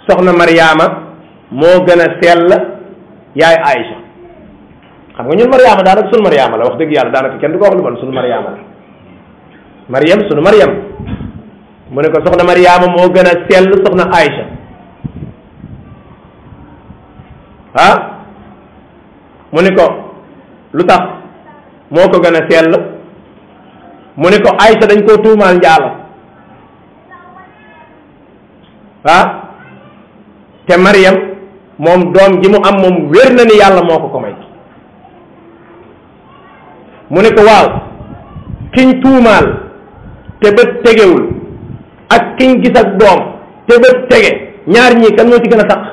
soxna Mariama moo gën a sell yaay Aïcha xam nga ñun Mariama daanaka sunu Mariama la wax dëgg yàlla daanaka kenn du ko wax lu bon sunu Mariama la Mariam sunu Mariam mu ne ko soxna Mariama moo gën a sell soxna Aïcha ah mu ne ko lu tax moo ko gën a sell mu ne ko Aïcha dañ koo tuumaal njaalo ah te Mariam moom doom ji mu am moom wér na ni yàlla moo ko ko may mu ne ko waaw kiñ tuumaal te bët tegewul ak kiñ gis ak doom te bët tege ñaar ñii kan moo ci gën a taq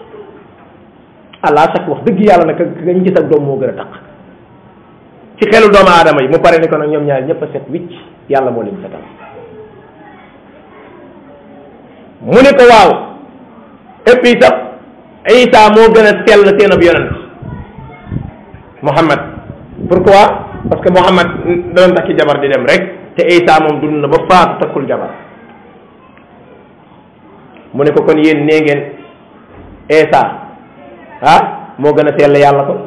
allah sax wax dëgg yàlla nag kañ gis ak doom moo gën a taq ci xelu doomu aadama yi mu pare ni ko nag ñoom ñaar ñëpp a set wicc yàlla moo leen setal mu ne ko waaw et puis sax Isa moo gën a sell seen ab yonent Muhammad pourquoi parce que Muhammad doon takki jabar di dem rek te Isa moom dund na ba faatu takkul jabar mu ne ko kon yéen nee ngeen Isa ah moo gën a sell yàlla ko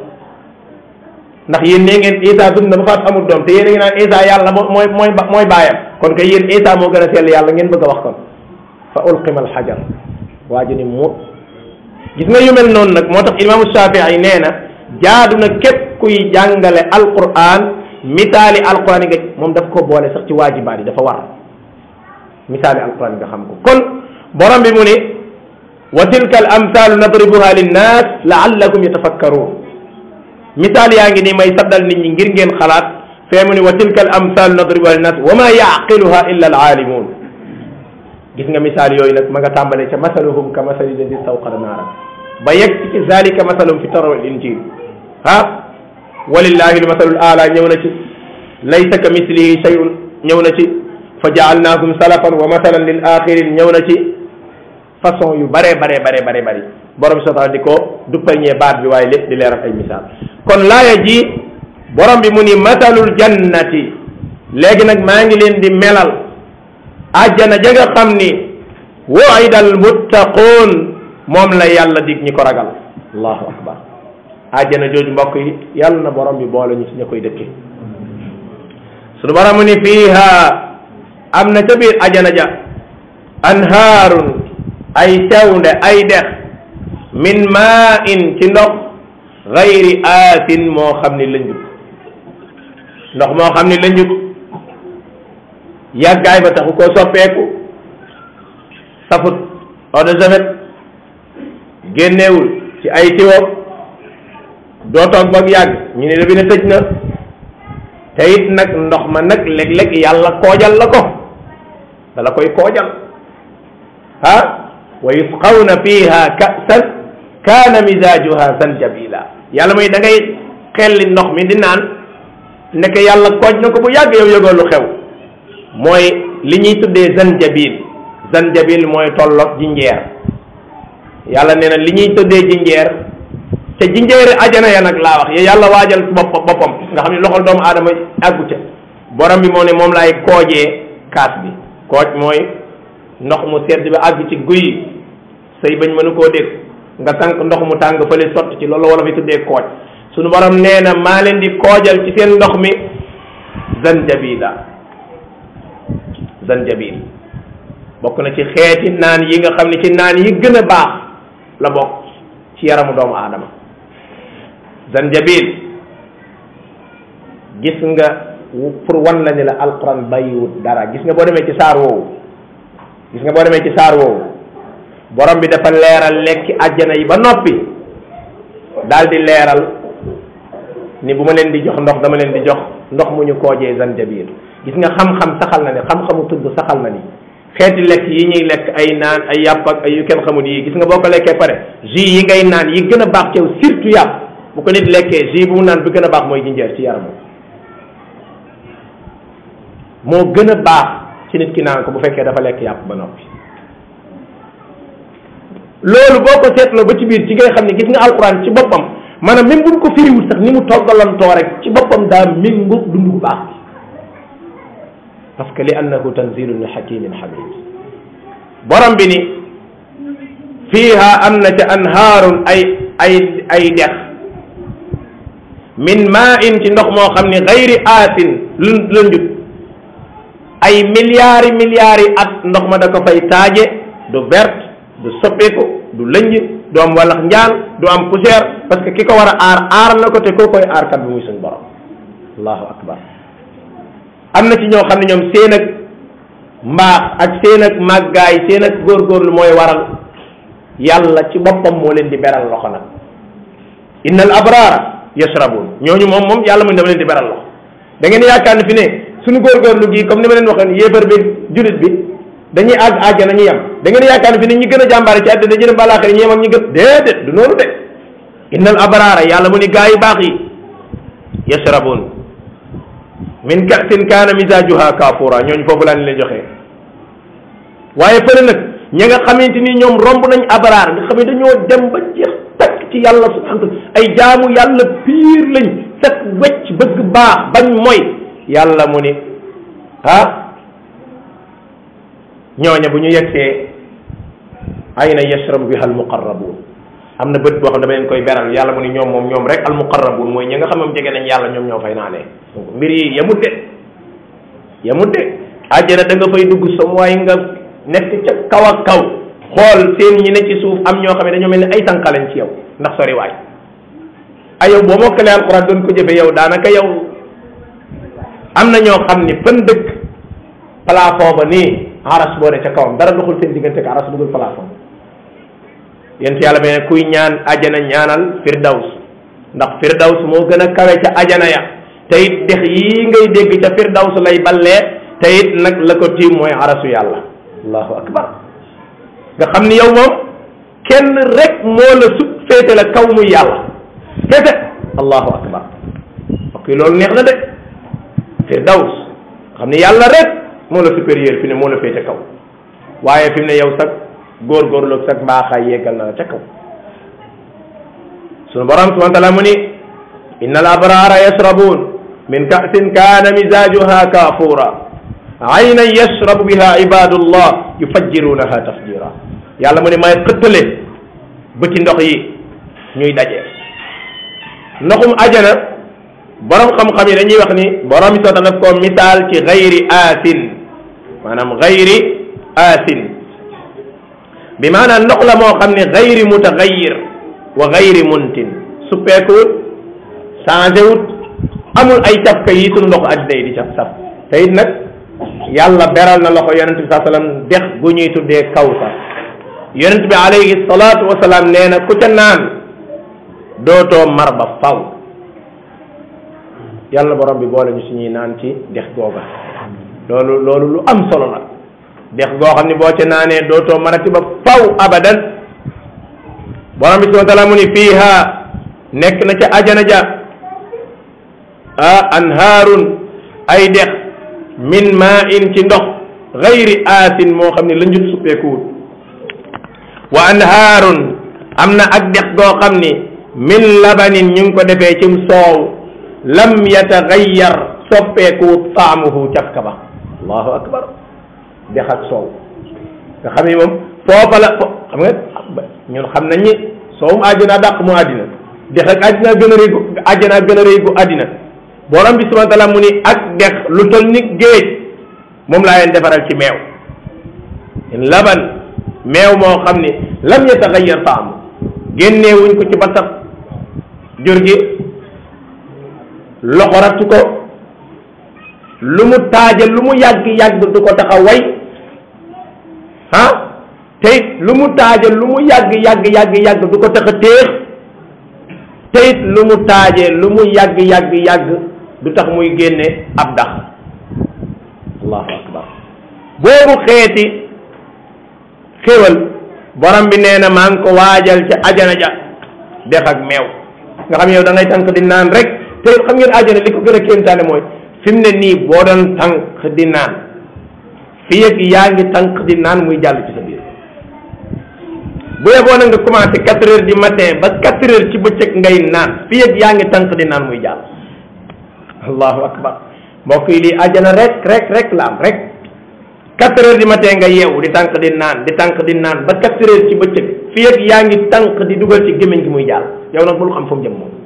ndax yéen nee ngeen Isa dund na ba faatu amul doom te yéen a ngi naan Isa yàlla mooy mooy mooy baayam kon kay yéen Isa moo gën a sell yàlla ngeen bëgg a wax kon fa ulqima alxajar waa ji ni mu gis nga yu mel noonu nag moo tax imaamu Shafii nee na jaadu na képp kuy jàngale alquran misaali alquran yi nga moom daf ko boole sax ci waajibaat yi dafa war misaali alquran yi nga xam ko kon borom bi mu ni wa tilka al amthaalu nadribuha linnas laallakum yatafakkaruun misaal yaa ngi nii may saddal nit ñi ngir ngeen xalaat fee mu ni wa tilka al amthaalu nadribuha linnas wa ma yaqiluha illa al aalimuun gis nga misaal yooyu nag ma nga tàmbalee ca masaluhum ka masali ladi stawqada naara ba yegg ci zalika masalum fi tawra wal injil ah walillahi lmasalul ala ñëw na ci laysa ka mislihi shay'un ñëw na ci fa jaalnaakum salafan wa masalan lil axirin ñëw na ci façon yu bare bare bare bare bari borom bi subhanahu di ko duppalñee baat bi waaye lépp di leeral ay misaal kon laaya ji borom bi mu ni masalul jannati léegi nag maa ngi leen di melal àjjana ja nga xam ni wu'ida al muttaquun moom la yàlla dig ñi ko ragal allahu akbar àjjana jooju mbokk yi yàlla na borom bi boole ñu ci ña koy dëkke sunu borom mu ni fiiha am na ca biir àjjana ja anhaarun ay tewnde ay dex min maa in ci ndox gayri aasin moo xam ni lënjut ndox moo xam ni lënjut yàggaay ba taxu koo soppeeku safut eau de javel génneewul ci ay tiwo doo toog ba yàgg ñu ne robinet tëj na te it nag ndox ma nag léeg-léeg yàlla koojal la ko dala koy koojal ah wa yusqawna fiha ka'san kaana misaajuha zanjabila yàlla mooy da ngay xelli ndox mi di naan nekk yàlla kooj na ko bu yàgg yow yëgoo lu xew mooy li ñuy tuddee zanjabil zanjabil mooy tolloog jinjeer yàlla nee na li ñuy tuddee jinjeer te jinjeeri ajana ya nag laa wax ya yàlla waajal bopp boppam nga xam ne loxol doomu aadama àggu ca borom bi moo ne moom laay koojee kaas bi kooj mooy ndox mu sedd bi àgg ci guy say bañ mënu koo dégg nga tànk ndox mu tàng fële sotti ci loolu wala fi tuddee kooj sunu borom nee na maa leen di koojal ci seen ndox mi zanjabila zanjabil bokk na ci xeeti naan yi nga xam ne ci naan yi gën a baax la bokk ci yaramu doomu aadama zanjabil gis nga pour wan la ni la alquran bàyyiwut dara gis nga boo demee ci saar woowu gis nga boo demee ci saar woowu borom bi dafa leeral lekki àjjana yi ba noppi daal di leeral ni bu ma leen di jox ndox dama leen di jox ndox mu ñu koojee zanjabil gis nga xam-xam saxal na ne xam-xamu tudd saxal na ni xeeti lekk yi ñuy lekk ay naan ay yàpp ak ay yu kenn xamul yi gis nga boo ko lekkee pare jus yi ngay naan yi gën a baax ci yow surtout yàpp bu ko nit lekkee jus bu mu naan bi gën a baax mooy jinjeer ci yaramam moo gën a baax ci nit ki naan ko bu fekkee dafa lekk yàpp ba noppi loolu boo ko seetloo ba ci biir ci ngay xam ne gis nga alquran ci boppam maanaam même buñ ko firiwul sax ni mu toggalantoo rek ci boppam daa méngoog dund bu baax bi parce que li annahu tanzilu min hakimin hamid borom bi ni fiiha am na ca anhaarun ay ay ay dex min maa in ci ndox moo xam ne gayri aasin lu lëndut ay milliards yi milliards yi at ndox ma da ko fay taaje du verte du soppeeku du lënj du am walax njaan du am poussière parce que ki ko war a aar aar na ko te koo koy aar kat bi muy suñ borom allahu akbar am na ci ñoo xam ne ñoom seen ak mbaax ak seen ak màggaay seen ak góorgóorlu mooy waral yàlla ci boppam moo leen di beral loxo nag inna al abrara yashrabun ñooñu moom moom yàlla mu dama leen di beral loxo da ngeen yaakaar ne fi ne suñu góorgóorlu gi comme ni ma leen waxoon yéefar bi julit bi dañuy àgg àjjana ñu yem da ngeen yaakaar ne fi ne ñi gën a jàmbaare ci àddina dañu dem balaaxira ñu yem ak ñi gën déedéet du noonu de inna al abrara yàlla mu ni gaa yi baax yi yashrabun min ka'sin kaana misaajuha kafura ñooñu foofu laa leen joxe waaye fële nag ña nga xamante ni ñoom romb nañ abraar nga xam ne dañoo dem ba jeex takk ci yàlla subhanahu ay jaamu yàlla piir lañ set wecc bëgg baax bañ mooy yàlla mu ni ah ñooña bu ñu yegsee ayna yashrabu biha almuqarrabun am na bët boo xam dama leen koy beral yàlla mu ni ñoom moom ñoom rek almuqarrabun mooy ñi nga xam ne jege nañ yàlla ñoom ñoo fay naanee mbir yi yemut de yemut de àjjana da nga fay dugg sa mooy nga nekk ca kaw ak kaw xool seen ñi ne ci suuf am ñoo xam ne dañoo mel ni ay tànqalañ ci yow ndax sori waay ay yow boo mokkalee alquran doon ko jëfe yow daanaka yow am na ñoo xam ni fan dëkk plafond ba nii aras boo ne ca kawam dara doxul seen diggante ak aras dugul plafond yéen ci yàlla beneen kuy ñaan ajana ñaanal firdaws ndax firdaws moo gën a kawe ca ajana ya te it dex yii ngay dégg ca firdaws lay ballee te it nag la ko tiim mooy arasu yàlla allahu akbar nga xam ni yow moom kenn rek moo la sut féete la kaw muy yàlla féete allahu akbar ok loolu neex na de firdaws xam ni yàlla rek moo la supérieur fi ne moo la féete kaw waaye fi mu ne yow sax góorgóorlu ak sax mbaaxaay yeggal na la ca kaw sunu borom subhanahu wa taala mu ni inna al abrara yashrabun min ka'sin kana mizajuha kafura aynan yashrabu biha ibadullah yufajjirunaha tafjira yàlla mu ne may xëttale bëti ndox yi ñuy daje ndoxum ajana borom xam-xam yi dañuy wax ni borom yi soota daf ko misaal ci gayri aasin maanaam gayri aasin bi maanaam ndox la moo xam ne gayri mutagayir wa gayri muntin suppeekuwut changé wut amul ay cafka yi sunu ndox addina yi di caf saf te it nag yàlla beral na loxo yonente bi saa sallam dex gu ñuy tuddee kawsar yonente bi alayhi salaatu wasalaam nee na ku ca naan dootoo mar ba faw yàlla borom bi boole ñu suñuy naan ci dex googa loolu loolu lu am solo la dex goo xam ne boo ca naanee dootoo marati ba faw abadan borom bi subhanahu wa taala mu ni fiiha nekk na ca ajana ja ah anhaarun ay dex min maa in ci ndox gayri aasin moo xam ne la njut suppeekuwut wa anhaarun am na ak dex goo xam ni min labanin ñu ngi ko defee cim soow lam yatagayyar soppeekuwut taamuhu cafka ba allahu akbar dex ak soow nga xam ni moom foofa la fo xam nga ñun xam nañ ni soowum àjjana dàq mu àddina dex ak àddina gën a rëy gu àjjana gën a rëy gu àddina borom bi subhanahu wa taala mu ni ak dex lu tol ni géej moom laa leen defaral ci meew laban meew moo xam ni lam yatagayyar taamu génneewuñ ko ci ba sax jur gi loxoratu ko lu mu taaja lu mu yàgg yàgg du ko tax a way ah teyit lu mu taaja lu mu yàgg yàgg yàgg yàgg du ko tax a téex teyit lu mu taaje lu mu yàgg yàgg yàgg du tax muy génne ab dax allahu akbar boobu xeeti xéwal borom bi nee na maa ngi ko waajal ca ajana ja dex ak meew nga xam yow da ngay tànk di naan rek te xam ngeen ajana li ko gën a kéemtaane mooy fi mu ne nii boo doon tànk di naan fii ak yaa ngi tànk di naan muy jàll ci sa biir bu yeboo na nga commencé quatre heures du matin ba quatre heures ci bëccëg ngay naan fii ak yaa ngi tànk di naan muy jàll allahu akbar mbokk yi lii ajana rek rek rek la am rek quatre heures du matin nga yeewu di tànk di naan di tànk di naan ba quatre heures ci bëccëg fii ak yaa ngi tànq di dugal ci gémmiñ gi muy jàll yow nag bul xam fu mu jëm moom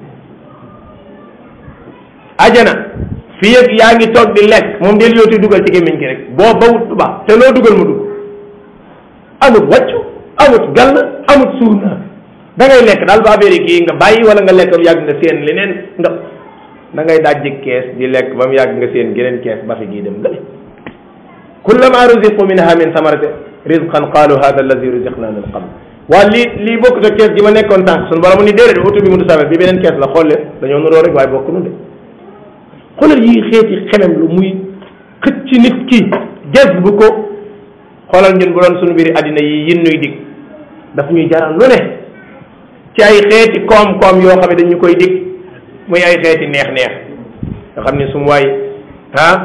ajana fii ak yaa ngi toog di lekk moom del yooti dugal ci gémmiñ gi rek boo bawut du baax te loo dugal mu dugg amut wàccu amut gàll amut suur naa da ngay lekk daal ba affaire yi kii nga bàyyi wala nga lekk ba mu yàgg nga seen leneen nga da ngay dajji kees di lekk ba mu yàgg nga seen geneen kees ba fi gii dem gële kullama ruziqu minha min samarati rizqan qalu hada allazi ruziqna min qabl waa lii lii bokkut ak kees gi ma nekkoon tànk suñu borom ni déedéet oto bi mu du samet bi beneen kees la xool leen dañoo nuroo rek waaye bokk nu de xoolal yi xeeti xemem lu muy xëcc ci nit ki ges bu ko xoolal ñun bu doon suñu biiri àddina yi yin nuy dig daf ñuy jaral lu ne ci ay xeeti koom-koom yoo xam ne dañu koy dig muy ay xeeti neex-neex nga xam ne su mu waay ah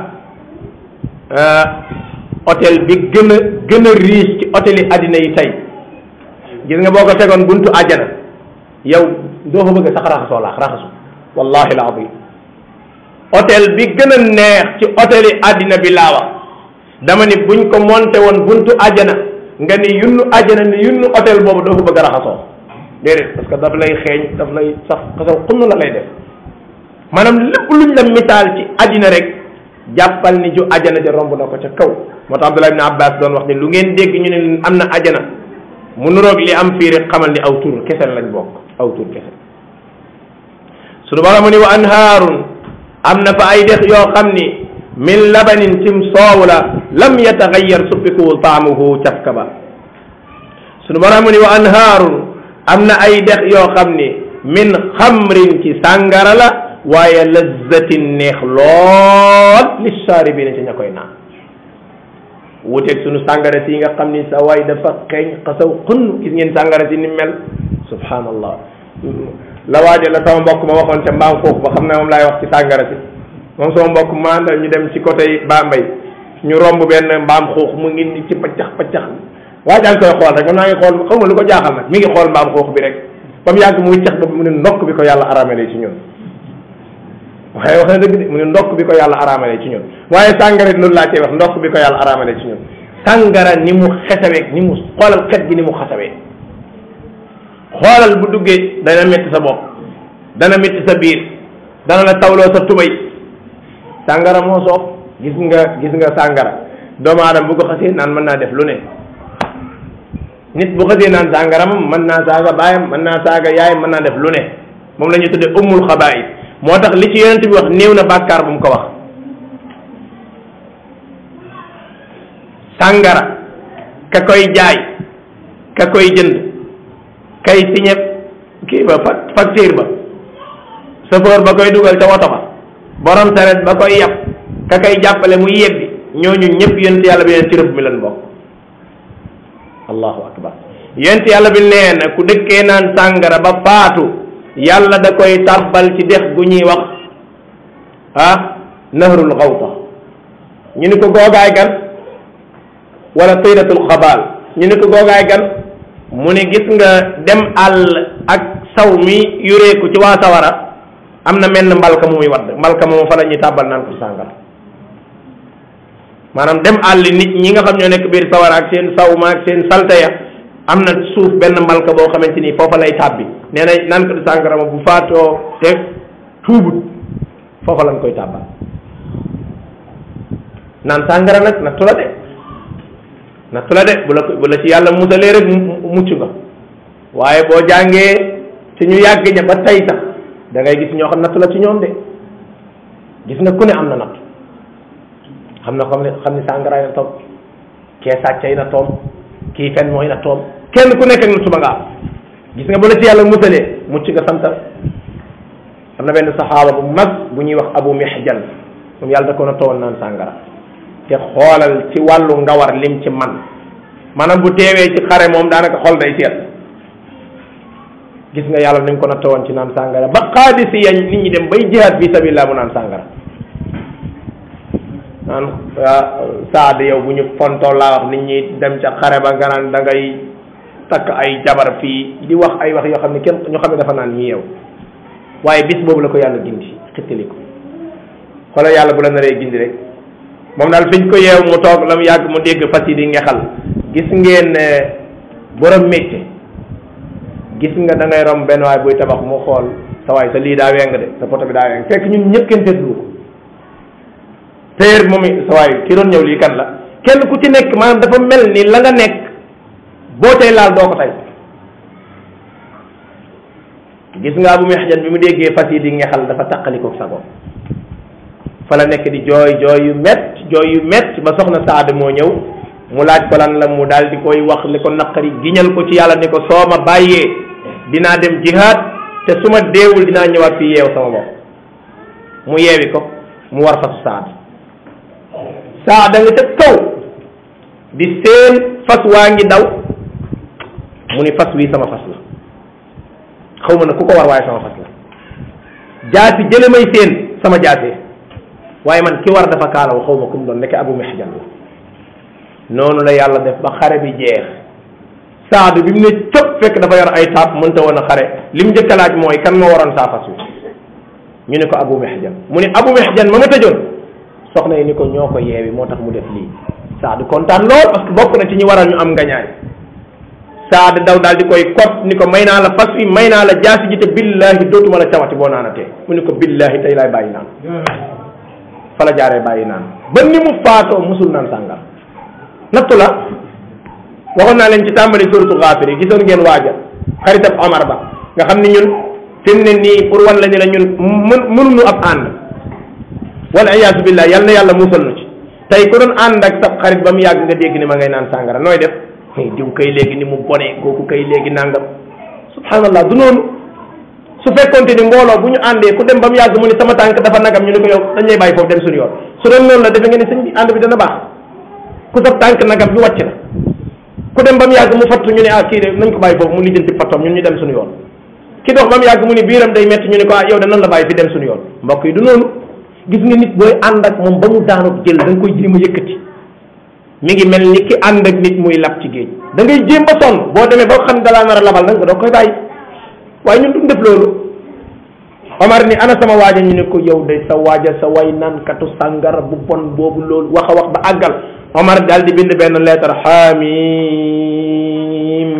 hôtel bi gën a gën a riche ci hôtel yi àddina yi tey gis nga boo ko tegoon buntu àjjana yow doo ko bëgg sax raxasoo laax raxasu wallahi alazim hôtel bi gën a neex ci hôtel yi àddina bi laa wax dama ni buñ ko monté woon buntu àjjana nga ni yunnu àjjana ni yunnu hôtel boobu doo ko bëgg a raxasoo déedéet parce que daf lay xeeñ daf lay sax xasaw xunn la lay def maanaam lépp luñ la misaal ci àddina rek jàppal ni ju àjjana ja romb na ko ca kaw moo tax Abdullah ibn Abbas doon wax ni lu ngeen dégg ñu ne am na àjjana mu nuroog li am fii rek xamal ni aw tur kese lañ bokk aw tur kese sunu borom mu ni wa anhaarun am na fa ay dex yoo xam ni min labanin cim soow la lam yataxayyar suppikuwul taamuhu cafka ba sunu borom mu ni wa anhaarun am na ay dex yoo xam ni min xamrin ci sàngara la waaye lazzatin neex lool li saaribina ci ña koy naan wuteeg sunu sàngara si nga xam ni sa waay dafa xeeñ xasaw xunn gis ngeen sàngara si ni mel subhanallah la waajo la sama mbokk ma waxoon ca mbaam foofu ba xam ne moom laay wax ci sàngara si moom sama mbokk ma àndal ñu dem ci côté Bambey ñu romb benn mbaam xuux mu ngi ni ci paccax paccax waa jaa ngi koy xool rek man naa ngi xool xaw ma lu ko jaaxal nag mi ngi xool mbaam xuux bi rek ba mu yàgg mu wiccax ba mu ne ndokk bi ko yàlla aramale ci ñun waaye wax na dëgg de mu ne ndokk bi ko yàlla aramale ci ñun waaye sàngara loolu laa cee wax ndokk bi ko yàlla aramale ci ñun sàngara ni mu xesawee ni mu xoolal xet gi ni mu xasawee xoolal bu duggee dana métti sa bopp dana métti sa biir dana la tawloo sa tubay sàngara moo soof gis nga gis nga sàngara doomu aadama bu ko xasee naan mën naa def lu ne nit bu xasee naan sàngara moom mën naa saaga baayam mën naa saaga yaayam mën naa def lu ne moom la ñuy tuddee ummul xabaayis moo tax li ci yonent bi wax néew na bàkkaar bu mu ko wax sàngara ka koy jaay ka koy jënd kay signé kii ba facture ba chauffeur ba koy dugal ca woto ba borom saret ba koy yàpp ka koy jàppale muy yebbi ñooñu ñëpp yonent yàlla bi neen ci rëbb mi leen bokk allahu akbar yonent yàlla bi nee na ku dëkkee naan sàngara ba faatu yàlla da koy tàbbal ci dex gu ñuy wax ah nahrul xawta ñu ni ko googaay gan wala tiratul xabaal ñu ni ko googaay gan mu ne gis nga dem àll ak saw mi yureeku ci waa sawara am na menn mbalka mu muy wadd mbalka moomu fa la ñuy tàbbal naan ko sàngara maanaam dem àll nit ñi nga xam ñoo nekk biir sawara ak seen saw ma ak seen salte ya am na suuf benn mbalka boo xamante ni foofa lay tàbbi nee na naan ko di sàngara ma bu faatoo te tuubut foofa lañ koy tàbbal naan sàngara nag nattu la de nattu la de bu la bu la ci yàlla musalee rek mucc nga waaye boo jàngee ci ñu yàgg ña ba tey sax da ngay gis ñoo xam nattu la ci ñoom de gis nga ku ne am na natt xam na xam ne xam ne sàngaraay na toom kee sàccay na toom kii fen mooy na toom kenn ku nekk ak nattu ba nga am gis nga bu la ci yàlla musalee mucc nga santal am na benn saxaaba bu mag bu ñuy wax abu mihjal moom yàlla da ko na towoon naan sàngara te xoolal ci wàllu ngawar lim ci man maanaam bu teewee ci xare moom daanaka xol day seet gis nga yàlla ni mu ko natt woon ci naan sàngara ba xaadisi yañ nit ñi dem bay jihaad fi sabilillah mu naan sàngara naan saad yow bu ñu fontoo laa wax nit ñi dem ca xare ba nga naan da ngay takk ay jabar fii di wax ay wax yoo xam ne kenn ñu xam ne dafa naan ñi yow waaye bis boobu la ko yàlla gindi xittali ko xoolal yàlla bu la naree gindi rek moom daal fiñ ko yeew mu toog la mu yàgg mu dégg fas yi di ngexal gis ngeen borom métier gis nga da ngay rom benn waay buy tabax mu xool sa waay sa lii daa weng de sa poto bi daa weng fekk ñun ñëpp kenn seetlu ko téer moom i sa waay ki doon ñëw lii kan la kenn ku ci nekk maanaam dafa mel ni la nga nekk boo tey laal doo ko tey gis nga Abu Mihjan bi mu déggee fas yi di ngexal dafa taqalikoog sago fa la nekk di jooy jooy yu mett jooy yu mett ba soxna Saad moo ñëw mu laaj ko lan la mu daal di koy wax li ko naqari giñal ko ci yàlla ni ko soo ma bàyyee dinaa dem jihaad te su ma deewul dinaa ñëwaat fii yeew sama bopp mu yeewi ko mu war fasu Saad Saad nga ca kaw di seen fas waa ngi daw mu ni fas wi sama fas la xaw ma ne ku ko war waaye sama fas la jaasi jële may seen sama jaasee waaye man ki war dafa kaalaw xaw ma kum doon nekk abu mihjan la noonu la yàlla def ba xare bi jeex saadu bi mu ne cëpp fekk dafa yor ay taab mënta woon a xare li mu njëkk a laaj mooy kan moo waroon saa fas wi ñu ne ko abu mihjan mu ne abu mihjan ma ma tëjoon soxna yi ni ko ñoo ko yeewi moo tax mu def lii saadu kontaan lool parce que bokk na ci ñi waral ñu am ngañaay saad daw daal di koy kot ni ko may naa la fas wi may naa la jaasi ji te billahi dootuma la cawati boo naanatee mu ni ko billahi tey laay bàyyi naan fa la jaaree bàyyi naan ba ni mu faatoo musul naan sàngar nattu la waxoon naa leen ci tàmbali suratu Ghafir yi gisoon ngeen waaja xaritab Omar ba nga xam ni ñun fi mu ne nii pour wan la ni la ñun mën mënuñu ab ànd wala iyaasu billah yal na yàlla musal nu ci tey ku doon ànd ak sab xarit ba mu yàgg nga dégg ni ma ngay naan sàngara nooy def diw kay léegi ni mu bone kooku kay léegi nangam subhanallah du noonu su fekkonte ni mbooloo bu ñu àndee ku dem ba mu yàgg mu ni sama tànk dafa nagam ñu ne ko yow dañ lay bàyyi foofu dem suñu yoon su doon noonu la defe nga ni sëñ bi ànd bi dana baax ku sa tànk nagam bi wàcc na ku dem ba mu yàgg mu fattu ñu ne ah kii de nañ ko bàyyi foofu mu lijjanti fattoom ñun ñu dem suñu yoon ki dox ba mu yàgg mu ni biiram day metti ñu ne ko ah yow de nan la bàyyi fi dem suñu yoon mbokk yi du noonu gis nga nit booy ànd ak moom ba mu daanu jël da nga koy jéem a yëkkati mi ngi mel ni ki ànd ak nit muy lab ci géej da ngay jéem ba sonn boo demee ba xam dalaa nar a labal nag nga doo koy bàyyi waaye ñun duñ def loolu Omar ni ana sama waaja ñu ne ko yow de sa waaja sa way nankatu sàngara bu bon boobu loolu wax a wax ba àggal Omar daal di bind benn lettre xaamim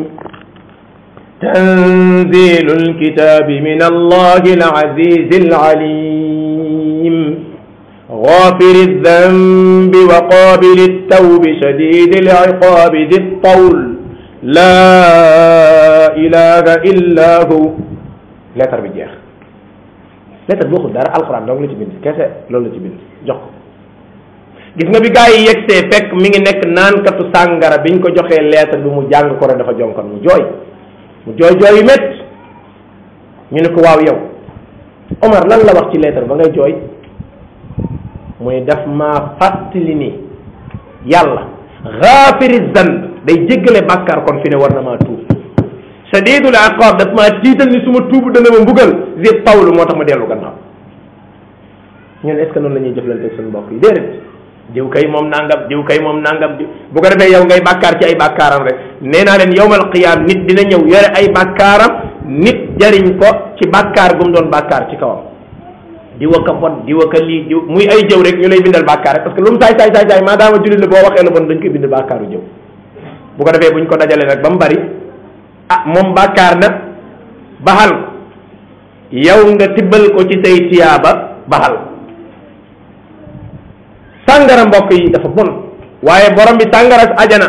tanzilu lkitabi min allahi alazizi alalim غافر الذنب وقابل التوب شديد العقاب ذي الطول لا إله إلا هو lettre bi jeex lettre bi waxul dara alxuraan dong la ci bind kese loolu la ci bind jox ko gis nga bi gaa yi yegsee fekk mi ngi nekk naankatu sàngara biñ ko joxee lettre bi mu jàng ko rek dafa jonkon mu jooy mu jooy jooy yu métt ñu ne ko waaw yow Omar lan la wax ci lettre ba ngay jooy muy daf maa fàttali ni yàlla xaafiri zanb day jéggale bàkkaar kon fi ne war na maa tuub shadidul iqab daf maa tiital ni su ma tuubu dana ma mbugal zi tawlu moo tax ma dellu gannaaw ñun est ce que noonu la ñuy jëflante ak suñu mbokk yi déedéet diw kay moom nangam diw kay moom nangam di bu ko defee yow ngay bàkkaar ci ay bàkkaaram rek nee naa leen yowmal qiyaam nit dina ñëw yore ay bàkkaaram nit jariñ ko ci bàkkaar gu mu doon bàkkaar ci kawam diwa ka bon diwa ka lii diw muy ay jëw rek ñu lay bindal bàkkaar rek parce que lu mu saay saay saay saay maadaama jullit la boo waxee lu bon dañ koy bind bàkkaaru jëw bu ko defee buñ ko dajalee nag ba mu bari ah moom bàkkaar na baxal yow nga tibbal ko ci say tiyaaba baxal sàngara mbokk yi dafa bon waaye borom bi sàngara ajana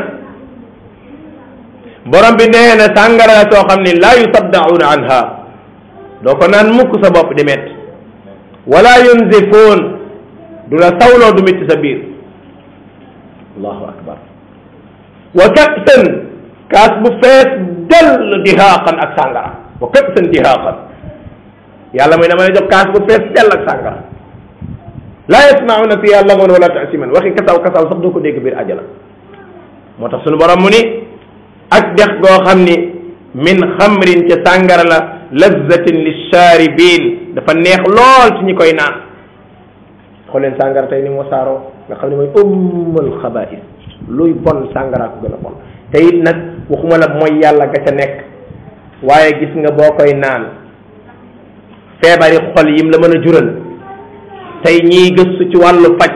borom bi nee na sàngara la soo xam ni laa yusaddauna anha doo ko naan mukk sa bopp di metti wala yunzifoon du la sawloo du mitti sa biir allahu akbar wa kasan kaas bu fees dell dihaaqan ak sàngara wa kasan dihaaqan yàlla mooy dama lay jox kaas bu fees dell ak sàngara laa yasmauna fiha lagon wala tasiman waxi kasaw kasaw sax doo ko dégg biir ajana moo tax sunu borom mu ni ak dex goo xam ni min xamrin ca sàngara la lazzatin lisharibin dafa neex lool ci ñi koy naan xool leen sàngara tey ni mu wasaaroo nga xam ne mooy ummul xabais luy bon sàngara ko gën a bon te it nag waxuma la mooy yàlla ga ca nekk waaye gis nga boo koy naan feebari xol yim la mën a jural tey ñiy gëstu ci wàllu faj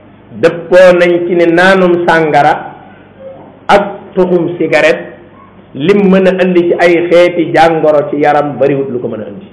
dëppoo nañ ci ne naanum sàngara ak tuxum cigarette lim mën a indi ci ay xeeti jàngoro ci yaram bariwut lu ko mën a indi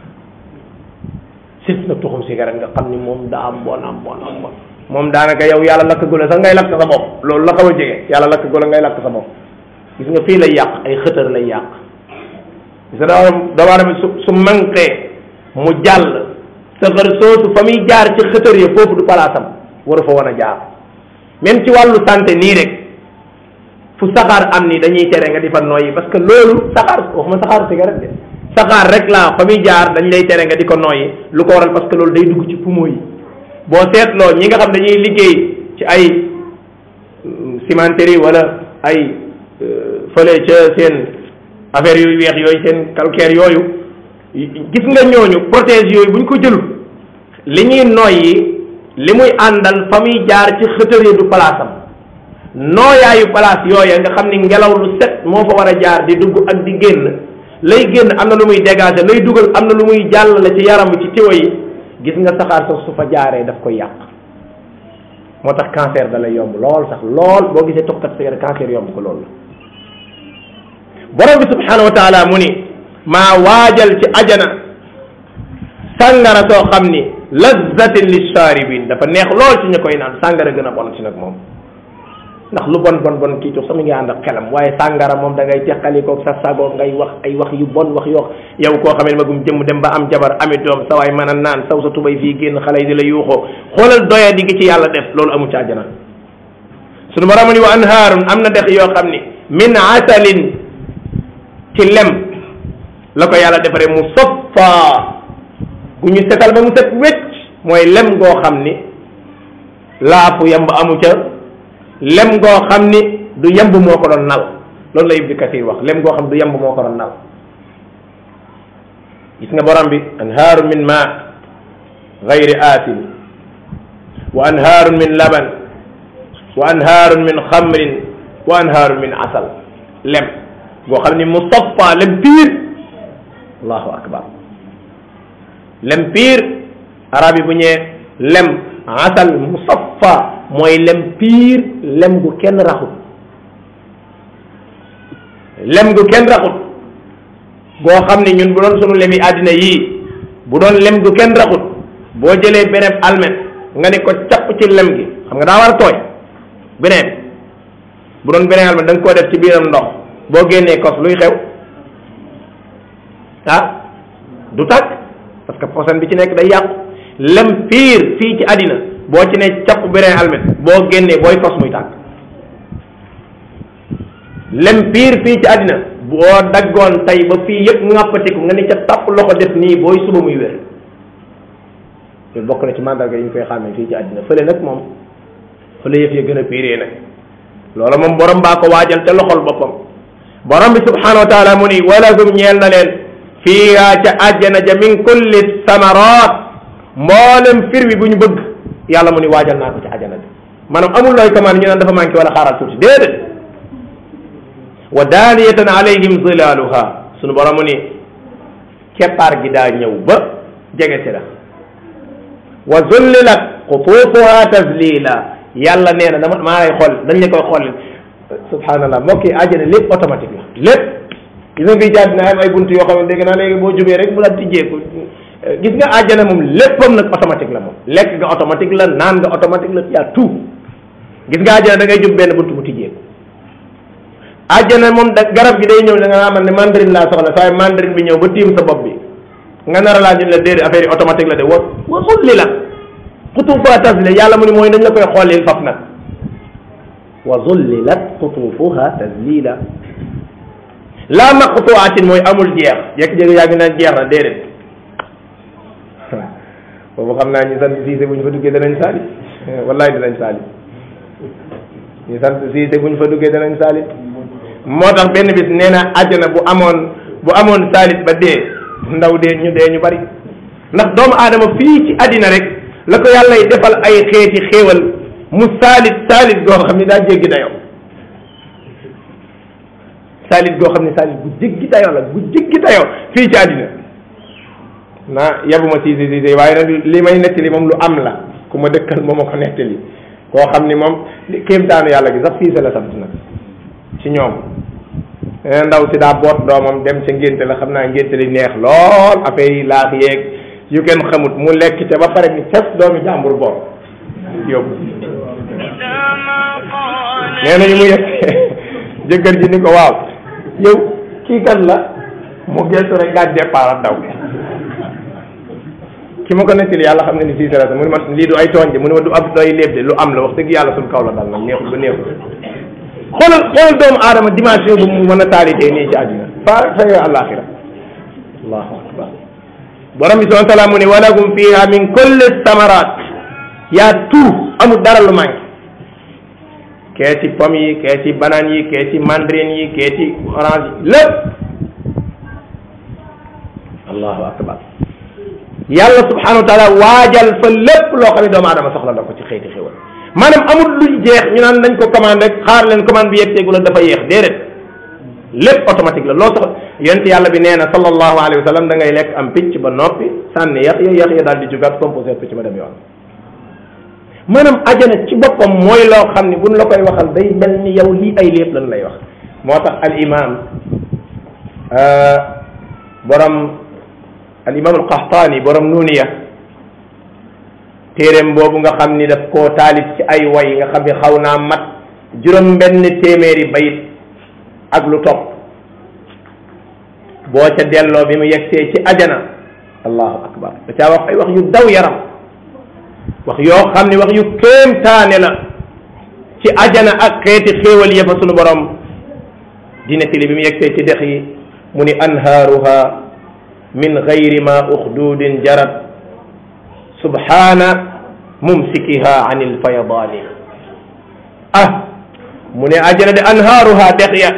surtout nag tuxum cigarette nga xam ni moom daa am bon am bon am bon moom daanaka yow yàlla lakk gula sax ngay lakk sa bopp loolu la xaw a jege yàlla lakk gula ngay lakk sa bopp gis nga fii lay yàq ay xëtër lay yàq gis nga dama dama su su manqué mu jàll safar soosu fa muy jaar ci xëtër ya foofu du palaasam waru fa wan a jaar même ci wàllu santé nii rek fu saxaar am ni dañuy tere nga di fa nooyi parce que loolu saxaar waxuma saxaar cigarette de saxaar rek laa fa muy jaar dañ lay tere nga di ko nooyi lu ko waral parce que loolu day dugg ci poumon yi boo seetloo ñi nga xam dañuy liggéey ci ay cimenterie wala ay fële ca seen affaire yu weex yooyu seen calcaire yooyu gis nga ñooñu prothèse yooyu buñ ko jëlul li ñuy noyyi li muy àndal fa muy jaar ci xëtëri du place am nooyaayu place yooya nga xam ni ngelaw lu set moo fa war a jaar di dugg ak di génn lay génn am na lu muy dégager lay dugal am na lu muy jàllale ci yaram ci tiwa yi gis nga saxaar sax su fa jaaree daf koy yàq moo tax cancer da lay yomb lool sax lool boo gisee tokkat cigarette cancer yomb ko loolu la borom bi subhanahu wa taala mu ni maa waajal ci ajana sàngara soo xam ni lazzatin lisharibin dafa neex lool ci ñu koy naan sàngara gën a bon ci nag moom ndax lu bon bon bon kii toog sax mi ngi ànd ak xelam waaye sàngara moom da ngay teqalikoog sa sago ngay wax ay wax yu bon wax yoo yow koo xamee magum jëmm dem ba am jabar ami doom sa waay mën a naan saw sa tubay fii génn xale yi di la yuuxoo xoolal doya di gi ci yàlla def loolu amu ci àjjana sunu borom ni wa anhaarun am na dex yoo xam ni min asalin ci lem la ko yàlla defaree mu soppa gu ñu setal ba mu set wecc mooy lem goo xam ni laafu yamb amu ca lem goo xam ni du yemb moo ko doon nal loolu la ibni kathir wax lem goo xam du yemb moo ko doon nal gis nga borom bi anhaaru min ma gayri asin wa anhaaru min laban wa anhaaru min xamrin wa anhaaru min asal lem goo xam ni musaffa lem piir allahu akbar lem piir arab yi bu ñëwee lem asal musaffa mooy lem piir lem gu kenn raxut lem gu kenn raxut goo xam ni ñun bu doon sunu lemi àddina yii bu doon lem gu kenn raxut boo jëlee beneen almet nga ne ko capp ci lem gi xam nga daa war a tooy beneen bu doon beneen almet da nga koo def ci biiram ndox boo génnee kos luy xew ah du tàkk parce que posen bi ci nekk day yàqu lem piir fii ci àddina boo ci ne capp beneen almet boo génnee booy kos muy tàkk lem piir fii ci àddina boo daggoon tey ba fii yëpp ŋàppatiku nga ni ca tàpp loxo def nii booy suba muy wér loolu bokk na ci mandarga yi ñu koy xàmmee fii ci àddina fële nag moom fële yëf ya gën a piiree nag loola moom borom baa ko waajal ca loxol boppam borom bi subhanahu wa taala mu ni walahum ñeel na leen fiiha ca àjjana ja min kulli samarat mboolem fir wi bu ñu bëgg yàlla mu ni waajal naa ko ci àjjana bi maanaam amul looy commande ñu naan dafa manqué wala xaaral tuuti déedéet wa daaniyatan alayhim zilaluha sunu borom mu ni keppaar gi daa ñëw ba jege si la wa zullilat qutuufuha tazlila yàlla nee na dama maa lay xool dañ la koy xool subhanallah mbokk yi àjjana lépp automatique la lépp gis nga fii jaat na am ay buntu yoo xam ne dégg naa léegi boo jubee rek mu la tijjeeku gis nga àjjana moom léppam nag automatique la moom lekk nga automatique la naan nga automatique la yaa tout gis nga àjjana da ngay jub benn buntu mu tijjeeku àjjana moom da garab gi day ñëw da nga amal ne mandarine laa soxla saa mandarine bi ñëw ba tiim sa bopp bi nga nar a laa ñu la déedéet affaire yi automatique la de wa wa sulli la xutuufuha tasli yàlla mu ni mooy dañ la koy xoolil faf nag wa zullilat xutuufuha taslila laa maqtuatin mooy amul jeex jékki-jékki yaa ngi naan jeex na déedéet boobu xam naa ñu sant siise bu ñu fa duggee danañ saali wallahi danañ saali ñu sant siise bu ñu fa duggee danañ saali moo tax benn bis nee na àjjana bu amoon bu amoon saalit ba dee ndaw dee ñu dee ñu bari ndax doomu aadama fii ci àddina rek la ko yàlla y defal ay xeeti xéewal mu saalit saalit goo xam ni daa jéggi dayoo saalit goo xam ne saalit bu jéggi dayoo la bu jéggi dayoo fii ci àddina naa yabuma siise siise waaye nag li may nettali moom lu am la ku ma dëkkal moo ma ko nettali koo xam ni moom kéemtaanu yàlla gi sax siise la sant nag ci ñoom nee ndaw si daa boot doomam dem ca ngénte la xam naa ngénte li neex lool affaire yi laax yeeg yu kenn xamut mu lekk ca ba pare ni fes doomi jàmbur boobu yóbbu nee nañu mu yegg jëkkër ji ni ko waaw yow kii kan la mu gestu rek daal départ daw ki ma ko nettali yàlla xam ne ni sii sarata mu ne ma lii du ay tooñ de mu ne ma du ab doy léeb de lu am la wax dëgg yàlla suñ kaw la dal nag neexul ba neexul xoolal xoolal doomu aadama dimension bu mu mën a taalitee nii ci àdduna fa fa àllaaxira allahu akbar borom bi subhanahu wa taala mu ne walahum fiha min kulli samarat yaa tout amul dara lu manqué kee ci pomme yi kee ci banane yi kee ci mandarine yi kee ci orange yi lépp allahu akbar yàlla subhanahu wa taala waajal fa lépp loo xam ne doomu aadama soxla na ko ci xëyti xéwal maanaam amul luñ jeex ñu naan nañ ko commande rek xaar leen commande bi yegg teegu la dafa yéex déedéet lépp automatique la loo soxla yonent yàlla bi nee na sallallahu alayhi wa sallam da ngay lekk am picc ba noppi sànni yax ya yax ya daal di jugaat composé picc ba dem yoon maanaam ajana ci boppam mooy loo xam ne buñ la koy waxal day mel ni yow lii ay lépp lan lay wax moo tax al imam borom al imam al qaxtaani borom nuuniya téeréem boobu nga xam ni daf koo taalif ci ay way nga xam ni xaw naa mat juróom benn téeméeri bayit ak lu topp boo ca delloo bi mu yegsee ci ajana allahu akbar da caa wax ay wax yu daw yaram wax yoo xam ni wax yu kéemtaane la ci ajana ak xeeti xéewal yëfa sunu borom dina tili bi mu yegsee ci dex yi mu ni anhaaruha min gayri ma uxdudin jarat subhana mumsikiha an ilfayadaani ah mu ne ajana de anhaaruha dex ya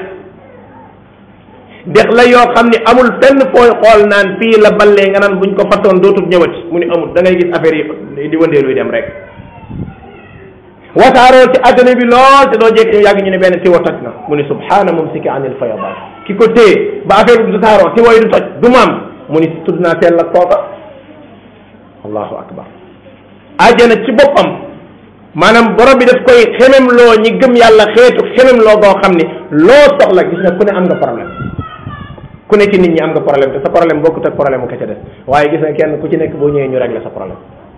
dex la yoo xam ni amul fenn fooy xool naan fii la ballee nga naan buñ ko fattoon dootul ñëwati mu ni amul da ngay gis affaire yi di wëndeeluy dem rek wasaaroo ci adduna bi lool te doo jekk ñu yàgg ñu ne benn tiwa toj na mu ni subhana mumsiki an ilfayadaan ki ko téye ba affaire bi du tasaaroo tiwa yi du toj du maam mu ni tudd naa teel la kooka allahu akbar ajana ci boppam maanaam borom bi daf koy xemem loo ñi gëm yàlla xeetu xemem loo goo xam ni loo soxla gis nga ku ne am nga problème ku ne ci nit ñi am nga problème te sa problème bokkut ak problème ka ca des waaye gis nga kenn ku ci nekk boo ñëwee ñu régler sa problème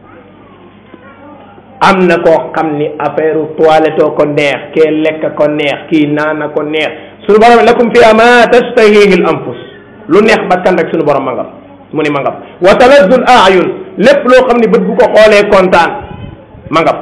am na koo xam ni affaire toilette ko neex kee lekk ko neex kii naana ko neex suñu borom lakum fiha ma tashtahihi l anfus lu neex bakkan rek suñu borom mangam mu ni mangam wa talazzu l ayun lépp loo xam ni bët bu ko xoolee kontaan mangam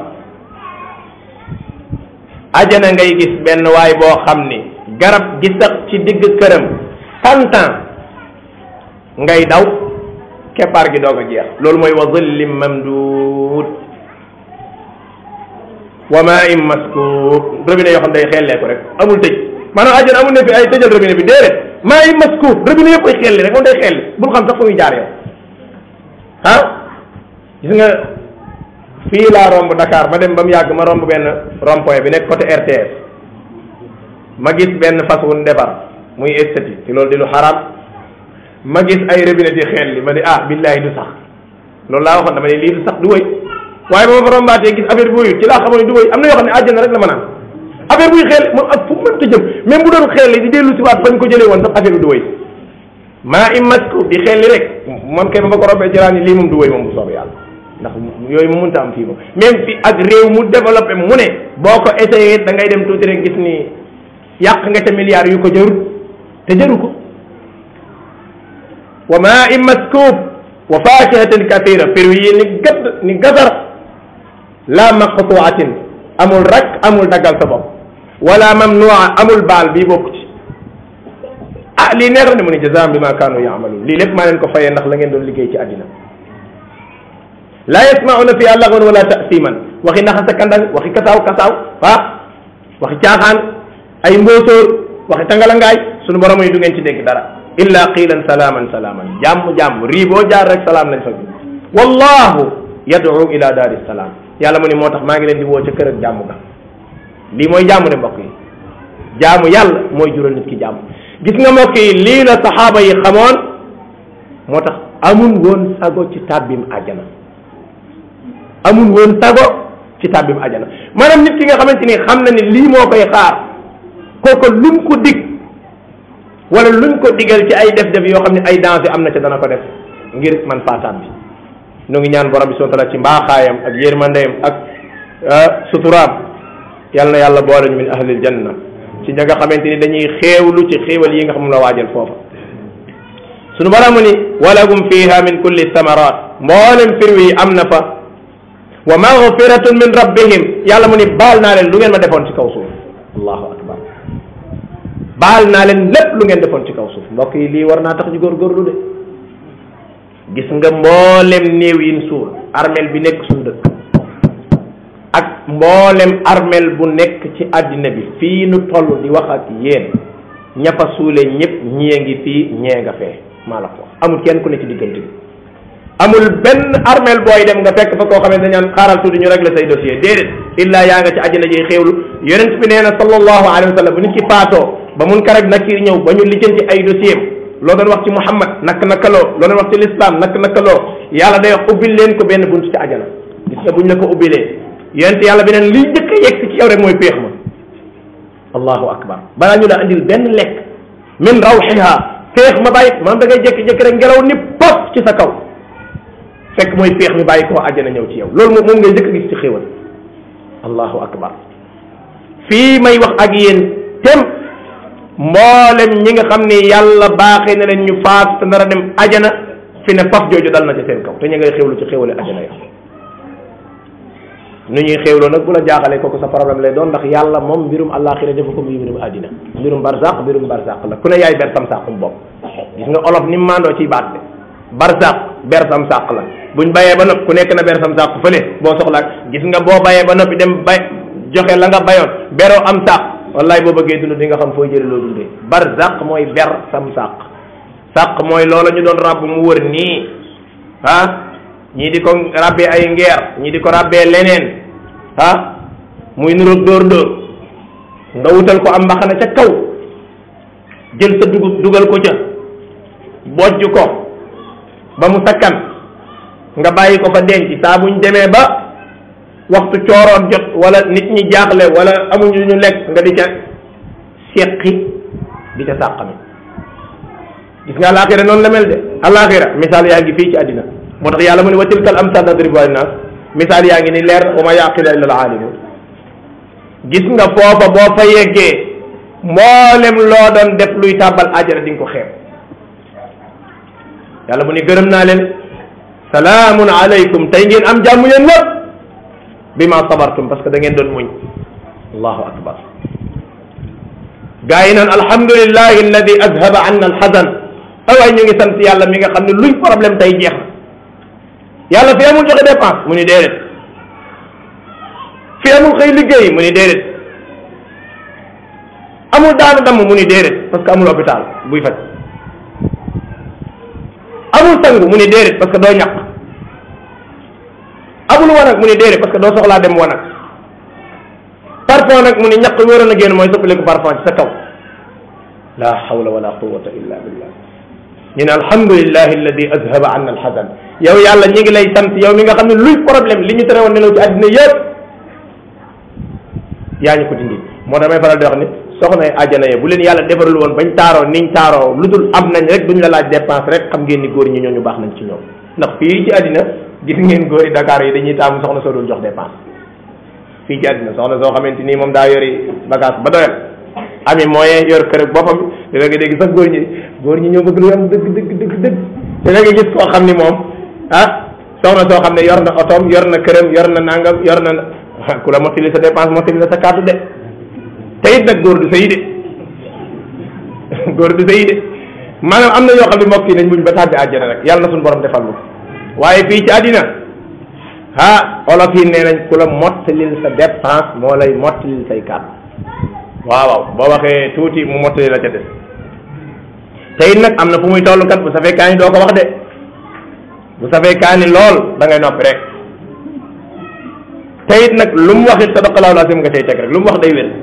ajana ngay gis benn waay boo xam ni garab gi sax ci digg këram cent ans ngay daw keppaar gi doog a jeex loolu mooy wa zillim mamduud wa maa im maskuub robinet yoo xam day xellee ko rek amul tëj maanaam ajana amul ne fi ay tëjal robinet bi déedéet maa im maskuub robinet yëpp ay xelli rek moom day xelli bul xam sax fu muy jaar yow ah gis nga fii laa romb Dakar ma dem ba mu yàgg ma romb benn rond-point bi nekk côté RTS ma gis benn fas wu defar muy esthétique ci loolu di lu xaraam ma gis ay robinet yi xel li ma ne ah billahi du sax loolu laa waxoon dama ne lii du sax du wëy waaye ba ma fa rombaatee gis affaire buy ci laa xamoon ne du wëy am na yoo xam ne àjjana rek la mën a am affaire buy xel moom ak fu mu mënta jëm même bu doon xel di dellu si waat fañ ko jëlee woon sax affaire bi du wëy maa im masku di xel li rek man kay ba ma ko rombee jëlaat ni lii moom du wëy moom bu soobee yàlla ndax yooyu mu mënta am fii moom même fi ak réew mu développé mu ne boo ko essayé da ngay dem tuuti rek gis ni yàq nga ca milliards yu ko jarut te jaru ko wa maa in maskub wa fakihatin kathira fir yi ni gadd ni gasar la maqtuatin amul rak amul daggal sa bopp wala mamnua amul baal bii bokku ci ah lii neex na mu ne jazaam bi ma kaanu yaamaluun lii lépp maa leen ko fayee ndax la ngeen doon liggéey ci àddina la yasmauna fiha lagwan wala tasiman waxi naxasa kandang waxi kasaaw kasaaw ah waxi caaxaan ay mbóosóor waxi tangalangaay sunu borom yi du ngeen ci dégg dara illa qilan salaaman salaaman jàmm jàmm rii boo jaar rek salaam lañ fa bi wallahu yad'u ila daari salaam yàlla mu ni moo tax maa ngi leen di woo ca kër ak jàmm ga lii mooy jàmm de mbokk yi jaamu yàlla mooy jural nit ki jàmm gis nga mbokk yi lii la saxaaba yi xamoon moo tax amul woon sago ci tàbbim àjjana amul woon sago ci tàbbim àjjana maanaam nit ki nga xamante ni xam na ni lii moo koy xaar kooku lum ko dig wala luñ ko digal ci ay def-def yoo xam ne ay danger am na ca dana ko def ngir man faataan bi nu ngi ñaan borom bi subhanahu wa taala ci mbaaxaayam ak yërmandeem ak suturaam yal na yàlla boole ñu min ahlil janna ci ña nga xamante ni dañuy xéewlu ci xéewal yi nga xam la waajal foofa sunu borom ni walahum fiha min kulli thamarat mboolem firwi yi am na fa wa maghfiratun min rabbihim yàlla mu ni baal naa leen lu ngeen ma defoon ci kaw suuf allahu akbar baal naa leen lépp lu ngeen defoon ci kaw suuf mbokk yi lii war naa tax ñu góorgóorlu de gis nga mboolem néew yin suul armel bi nekk suñu dëkk ak mboolem armel bu nekk ci àddina bi fii nu toll di wax ak yéen ña fa suule ñëpp ñii ngi fii ñee nga fee maa la ko amul kenn ku ne ci diggante bi amul benn armel booy dem nga fekk fa koo xamante ne ñaan xaaral tuuti ñu régler say dossier déedéet illa yaa nga ci àjjana ji xéewlu yonent bi nee na sallallahu alayhi wa sallam bu nit ki faatoo ba mun karag nakir ñëw ba ñu lijjanti ay dossier loo doon wax ci Muhammad nak nakaloo loo doon wax ci l'islam nak nakaloo yàlla day wax ubbil leen ko benn bunt ci àjjana gis nga buñ la ko ubbilee yonent yàlla bi neen liy njëkk a yegg ci yow rek mooy péex ma allahu akbar balaa ñu la andil benn lekk min rawxiha péex ma bàyyi maanaam da ngay jékki-jékki rek ngelaw ni pop ci sa kaw fekk mooy péex mi bàyyi koo àjjana ñëw ci yow loolu moom moom ngay njëkk a gis ci xéwal allahu akbar fii may wax ak yéen tem mboolem ñi nga xam ne yàlla baaxee na leen ñu faatu te nar a dem ajana fi ne faf jooju dal na ci seen kaw te ñu ngay xéwlu ci xéwale ajana ya nu ñuy xéwloo nag bu la jaaxalee kooku sa problème lay doon ndax yàlla moom mbirum àllaaxira defu ko muy mbirum àddina mbirum barzaq mbirum barzaq la ku ne yaay ber sam sàqum bopp gis nga olof ni mandoo ciy baat de barzaq ber sam sàq la buñ bayee ba noppi ku nekk na ber sam sàq fële boo soxlaa gis nga boo bayee ba noppi dem bay joxe la nga bayoon beroo am sàq wallaay boo bëggee dund di nga xam fooy jële loo dundee barzaq mooy ber sam sàq sàq mooy loola ñu doon ràbb mu wër nii ah ñii di ko ràbbee ay ngeer ñii di ko ràbbee leneen ah muy nuroog dóor dóor nga wutal ko am mbaxana ca kaw jël sa dugub dugal ko ca bojj ko ba mu sakkan nga bàyyi ko fa denc saa buñ demee ba waxtu cooroon jot wala nit ñi jaaxle wala amuñu ñu lekk nga di ca seqi di ca sàqami gis nga alaxira noonu la mel de alaxira misaal yaa ngi fii ci àddina moo tax yàlla mu ne wa tilkal amsal nadribuha linnas misaal yaa ngi ni leer wa ma yaqila illa alaalimun gis nga foofa boo fa yeggee mboolem loo doon def luy tàbbal ajara di nga ko xeeb yàlla mu ni gërëm naa leen salaamun alaykum tey ngeen am jàmm yéen ñëpp bi ma sabartum parce que da ngeen doon muñ allahu akbar gaa yi naan alhamdulillahi alladi azhaba anna alxasan awaay ñu ngi sant yàlla mi nga xam ne luy problème tey jeex na yàlla fi amul joxe dépense mu ni déedéet fi amul xëy liggéey mu ni déedéet amul daanu damm mu ni déedéet parce que amul hôpital buy faj amul sangu mu ni déedéet parce que doo ñaq amul wanag mu ni déedéet parce que doo soxlaa dem wanag parfum nag mu ni ñaq wi waroon a génn mooy soppali ko parfum ci sa kaw la hawla wala quwwata illa billah ñu ne alhamdulillahi alladi azhaba anna alxasan yow yàlla ñi ngi lay sant yow mi nga xam ne luy problème li ñu tere woon nelaw ci àddina yëpp yaa ñu ko dindi moo damay faral di wax ni soxna yi àjjana ya bu leen yàlla defarul woon bañ taaroo niñ taaroo lu dul am nañ rek duñ la laaj dépense rek xam ngeen ni góor ñi ñooñu baax nañ ci ñoom ndax fii ci àddina gis ngeen góor yi Dakar yi dañuy taamu soxna soo dul jox dépense fii ci àddina soxna soo xamante nii moom daa yori bagage ba doyal ami moyen yor kër ak boppam da nga dégg sax góor ñi góor ñi ñoo bëgg lu am dëgg dëgg dëgg dëgg te da nga gis koo xam ni moom ah soxna soo xam ne yor na otoom yor na këram yor na nangam yor na ku la mottali sa dépense mottali la sa kàddu de te it nag góor du sëy de góor du sëy de maanaam am na ñoo xam ne mbokk yi nañ muñ ba tàbbi àjjana rek yàlla na suñu borom defal lu waaye fii ci àddina ah olof yi nee nañ ku la mottalil sa dépense moo lay mottalil say kàddu waaw waaw boo waxee tuuti mu mottali la ca des te it nag am na fu muy toll kat bu safee kaani doo ko wax de bu safee kaani lool da ngay noppi rek te it nag lu mu wax it sadaqallahu lazim nga cay teg rek lu mu wax day wér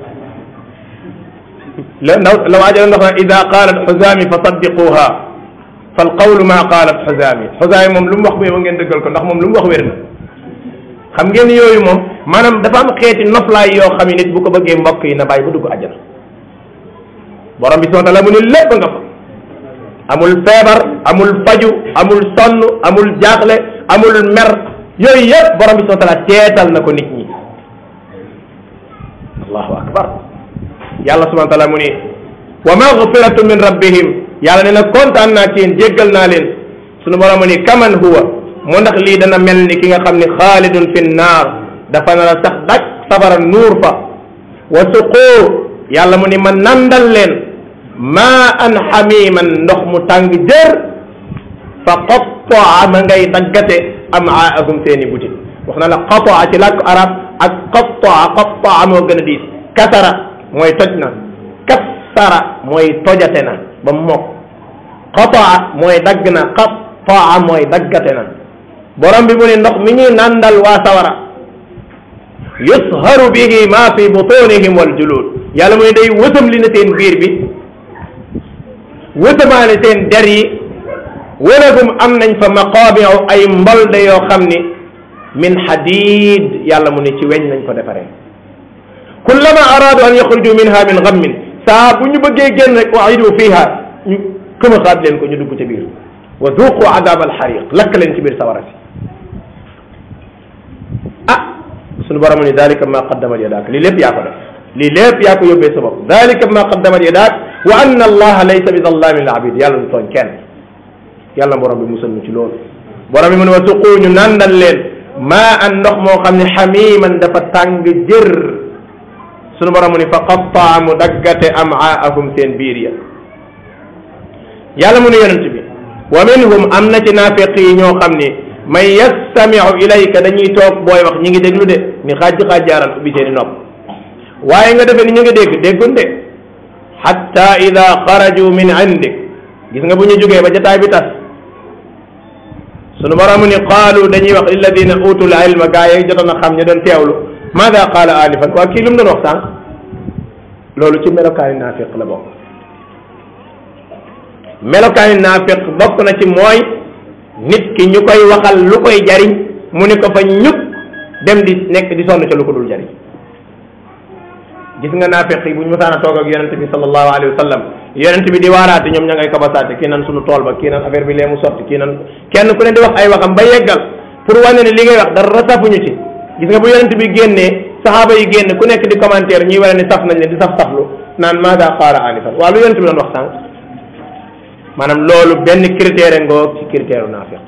la ndaw la waajo ndox na ida qalat xuzami fa saddiquha fal qawlu ma qalat xuzami xuzami moom lu mu wax bu yow ngeen dëggal ko ndax moom lu mu wax wér na xam ngeen yooyu moom maanaam dafa am xeeti noflaay yoo xam ne nit bu ko bëggee mbokk yi na bàyyi ba dugg àjjana borom bi subhanahu wa taala mu ne lépp nga fa amul feebar amul faju amul sonn amul jaaxle amul mer yooyu yëpp borom bi subhanahu wa taala teetal na ko nit ñi allahu akbar yàlla subhanahu wa taala mu ne wa magfiratu min rabbihim yàlla ne na kontaan naa ci yéen jéggal naa leen sunu borom mu ne kaman huwa mu ndax lii dana mel ni ki nga xam ne xaalidun fi naar dafa nar a sax dak safara nuur fa wa suqoo yàlla mu ni ma nandal leen maa an xamiman ndox mu tàng jër fa qattaa ma ngay daggate amaahum seeni butit wax na la qataa ci làkku arab ak qattaa qattaa moo gën a diis kasara mooy toj na kassara mooy tojate na ba mokk qataa mooy dagg na qattaa mooy daggate na borom bi mu ne ndox mi ñuy nandal waa sawara yusharu bihi ma fi butunihim wal julud yàlla mooy day wësam li na seen biir bi wësamaale seen der yi walahum am nañ fa maqaamiu ay mbolde yoo xam ni min hadid yàlla mu ne ci weñ lañ ko defaree kullama aradu an yaxruju minha min gammin saa bu ñu bëggee génn rek uidu fiha ñu këmaxaat leen ko ñu dugg ca biir wa duqu adab alxariq lakk leen ci biir sawara si ah suñu borom ni dalika ma qaddamat yadaak lii lépp yaa ko def lii lépp yaa ko yóbbee sa bopp dalika ma qaddamat yadaak wa anna allaha laysa bi zallamin lil abid yàlla du tooñ kenn yàlla borom bi musal ñu ci loolu borom bi mu ne wa suquu ñu nandal leen maa an ndox moo xam ne xamiman dafa tàng jër sunu borom mu ni fa qattaa mu daggate amaahum seen biir ya yàlla mu ne yonent bi wa minhum am na ci naafiq yi ñoo xam ni man yastamiu ilayka dañuy toog booy wax ñi ngi déglu de ni xaaj xaajaaral ubbi seeni nopp waaye nga defee ni ñu ngi dégg déggun de xatta ida xaraju min indik gis nga bu ñu jógee ba jataay bi tas sunu borom ni qaalu dañuy wax lilladina utul ilma gaa yi jotoon a xam ñu doon teewlu maada qaala anifan waa kii lu mu doon wax sànq loolu ci melokaani naafiq la bokk melokaani naafiq bokk na ci mooy nit ki ñu koy waxal lu koy jariñ mu ni ko fa ñuk dem di nekk di sonn ca lu ko dul jariñ gis nga naafiq yi bu ñu mësaan a toog ak yonente bi sallallahu alayhi wa sallam yonente bi di waaraate ñoom ña ngay kabasaate kii nan sunu tool ba kii nan affaire bi lee mu sotti kii nan kenn ku ne di wax ay waxam ba yeggal pour wane ne li ngay wax dara safuñu ci gis nga bu yonente bi génnee saxaaba yi génn ku nekk di commentaire ñuy wane ne saf nañ leen di saf saflu naan maada qaala anifan waa lu yonente bi doon wax sànq maanaam loolu benn critère ngoog ci critère u naafiq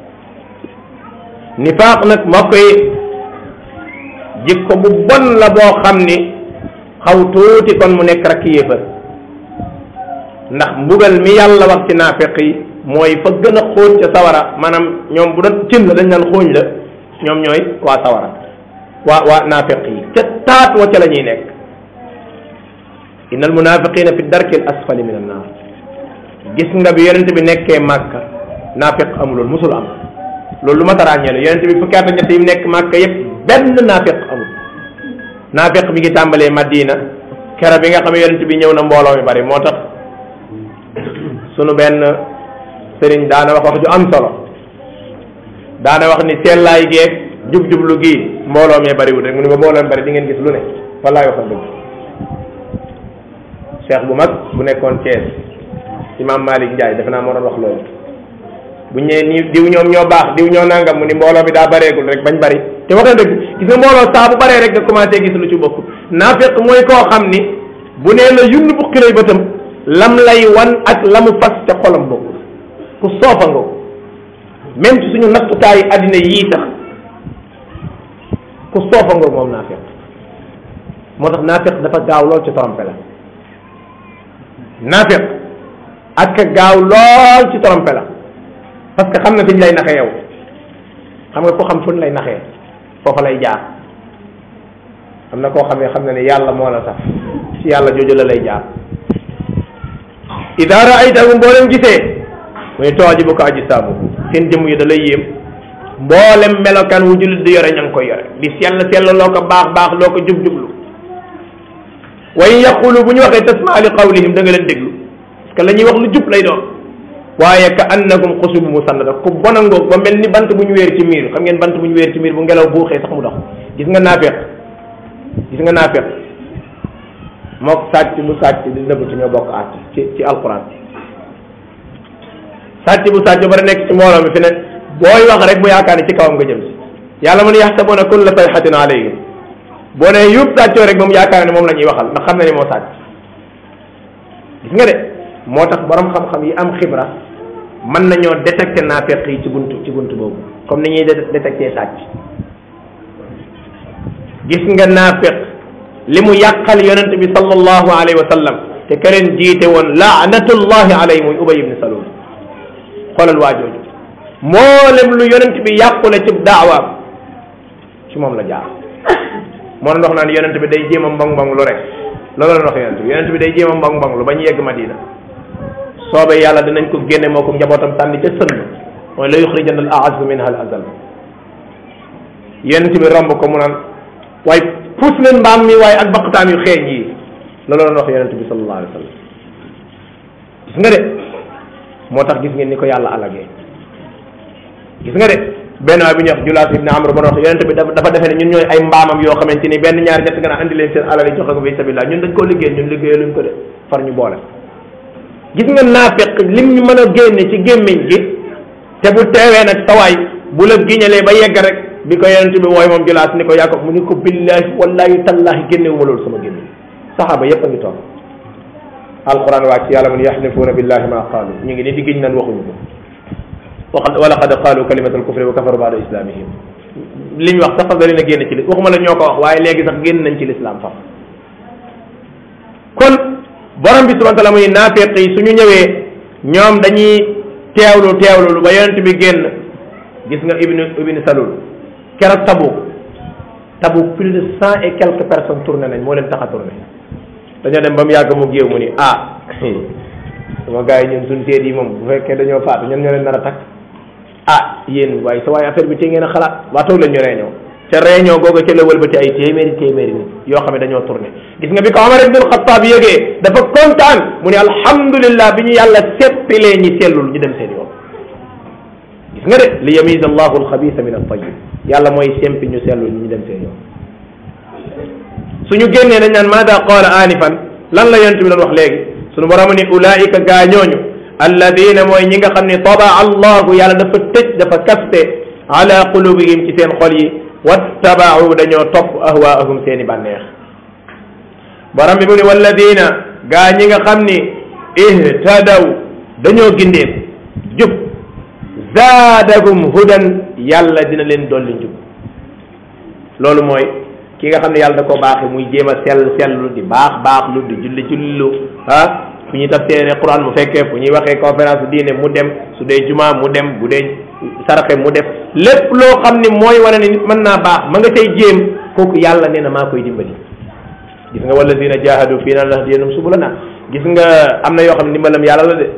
nifaaq nag mbokk yi jikko bu bon la boo xam ni xaw tuuti kon mu nekk rakk yéefar ndax mbugal mi yàlla wax ci naafiq yi mooy fa gën a xóot ca sawara maanaam ñoom bu doon cin la dañ naan xóoñ la ñoom ñooy waa sawara waa waa naafiq yi ca taat wa ca la ñuy nekk inna almunafiqina fi darki al asfali min annar gis nga bi yonente bi nekkee màkka naafiq amuloon musul am loolu lu ma taraañee la yonente bi fukki at ak ñett yi mu nekk màkka yépp benn naafiq amul naafiq mi ngi tàmbalee madina kera bi nga xam ne yonente bi ñëw na mbooloo mi bari moo tax sunu benn sëriñ daana wax wax ju am solo daana wax ni sellaay geeg jub-jublu gii mbooloo mee bariwul rek mu ne ba mbooloo mi bari di ngeen gis lu ne wallaay waxal dëgg cheikh bu mag bu nekkoon Thiès imam Malick Ndiaye defe naa moo doon wax loolu bu ñëwee nii diw ñoom ñoo baax diw ñoo nangam mu ni mbooloo bi daa bareegul rek bañ bari te wax na dëgg gis nga mbooloo saa bu baree rek nga commencé gis lu ci bokk naafiq mooy koo xam ni bu nee la yunn bu xiree bëtam lam lay wan ak la mu fas ca xolam bokk ku soofa nga ko même ci suñu nattutaayu addina yii sax ku soofa nga moom naafiq moo tax naafiq dafa gaaw lool ci trompé la naafiq ak gaaw lool ci trompé la parce que xam na fi ñu lay naxee yow xam nga ko xam fu ñu lay naxee foofa lay jaar am na koo xam ne xam na ne yàlla moo la sax ci yàlla jooju la lay jaar ida raaytahum boo leen gisee muy toojibu ko aji saabu seen jëmm yi da lay yéem mboolem melokaan wu jullit di yore ña ngi koy yore di sell sell loo ko baax baax loo ko jub jublu wa in yaqulu bu ñu waxee tasmaa li qawlihim da nga leen déglu parce que la ñuy wax lu jub lay doon waaye ka annakum xusubu musannada ku bon a ngoog ba mel ni bant bu ñu wéer ci miir xam ngeen bant bu ñu wéer ci miir bu ngelaw buuxee sax mu dox gis nga naafeq gis nga naafeq mook sàcc bu sàcc di nëbbatu ñoo bokk àtt ci ci alquran sàcc bu sàcc ba nekk ci mbooloo mi fi ne booy wax rek mu yaakaar ne ci kawam nga jëm si yàlla mu ne yaxsabuna kulla sayxatin alayhim boo ne yub sàccoo rek moom yaakaar ne moom la ñuy waxal ndax xam na ne moo sàcc gis nga de moo tax borom xam-xam yi am xibra mën nañoo détecté naafeq yi ci buntu ci buntu boobu comme ni ñuy détecté sàcc gis nga naafeq li mu yàqal yonent bi sallallahu alayhi wa sallam te ka leen jiite woon laanatullahi alayhi muy ubay ibni salul xoolal waa jooju mboolem lu yonent bi yàqule ci daawaam ci moom la jaar moo doon wax naan yonent bi day jéem a mbong mbong lu rek loolu la wax yonent bi yonent bi day jéem a mbong mbong lu ba ñu yegg Madina soobee yàlla dinañ ko génne moo ko njabootam sànni ca sënn mooy la yuxrijanna al aazzu minha al azal yonent bi romb ko mu naan waaye puus leen mbaam mi waaye ak baqtaan yu xeeñ yi loolu la wax yonent bi sallallahu alayhi wa sallam gis nga de moo tax gis ngeen ni ko yàlla alagee gis nga de benn waay bi ñuy wax Julaas ibn Amr ba wax yonent bi dafa defe ne ñun ñooy ay mbaamam yoo xamante ni benn ñaari ñett nga naan andi leen seen alal yi joxe ko fi sabilillah ñun dañ koo liggéey ñun liggéeyee luñ ko de far ñu boole gis nga naafeq lim ñu mën a génne ci gémmiñ gi te bu teewee nag sawaay bu la giñalee ba yegg rek bi ko yonent bi wooy moom Julaas ni ko yaa ko mu ni ko billahi wallahi tallahi génnewu ma loolu sama gémmiñ saxaaba yépp a ngi toog alquran wàcc yàlla mun yaxlifuuna billahi ma qaalu ñu ngi ni di giñ nan waxuñu ko wa laqad qaalu kalimatal kufri wa kafaru baada islamihim liñ wax sax fas da leen a génn ci li waxuma la ñoo ko wax waaye léegi sax génn nañ ci lislaam faf kon borom bi subhanahu wa taala muy naafeq yi suñu ñëwee ñoom dañuy teewlu teewlu ba yonent bi génn gis nga ibnu ibnu salul keroog tabu tabu plus de cent et quelques personnes tourné nañ moo leen tax a tourné dañoo dem ba mu yàgg mu géew mu ni ah sama gars yi ñun suñ seet yi moom bu fekkee dañoo faatu ñun ñoo leen nar a takk ah yéen waaye sa waaye affaire bi te ngeen a xalaat waa toog leen ñu réunion ca réunion googu ca la wëlbati ay téeméeri téeméeri nit yoo xam ne dañoo tourné gis nga bi ko Omar ibnul Xattaab yëgee dafa kontaan mu ne alhamdulillah bi ñu yàlla seppilee ñi sellul ñu dem seen yoon gis nga de li yamiza allahu alxabisa min altayib yàlla mooy sempi ñu sellul ñu dem seen yoon suñu génnee dañ naan maada qaala anifan lan la yonent bi doon wax léegi suñu borom ni ulaika gaa ñooñu alladina mooy ñi nga xam ne tabaa allahu yàlla dafa tëj dafa kaste ala qulubihim ci seen xol yi wattabau dañoo topp ahwaahum seeni bànneex borom bi mu ni walladina gaa ñi nga xam ni ihtadaw dañoo gindeef jub zaadahum hudan yàlla dina leen dolli njub loolu mooy ki nga xam ne yàlla da ko baaxee muy jéem a sell sellu di baax baax lu di julli jullilu ah fu ñuy tafsiree Quran mu fekkee fu ñuy waxee conférence diine mu dem su dee juma mu dem bu dee saraxe mu def lépp loo xam ni mooy wane ni nit mën naa baax ma nga tey jéem kooku yàlla nee na maa koy dimbali gis nga walladina jahadu fii na lahdiyannahum subulana gis nga am na yoo xam ne ndimbalam yàlla la de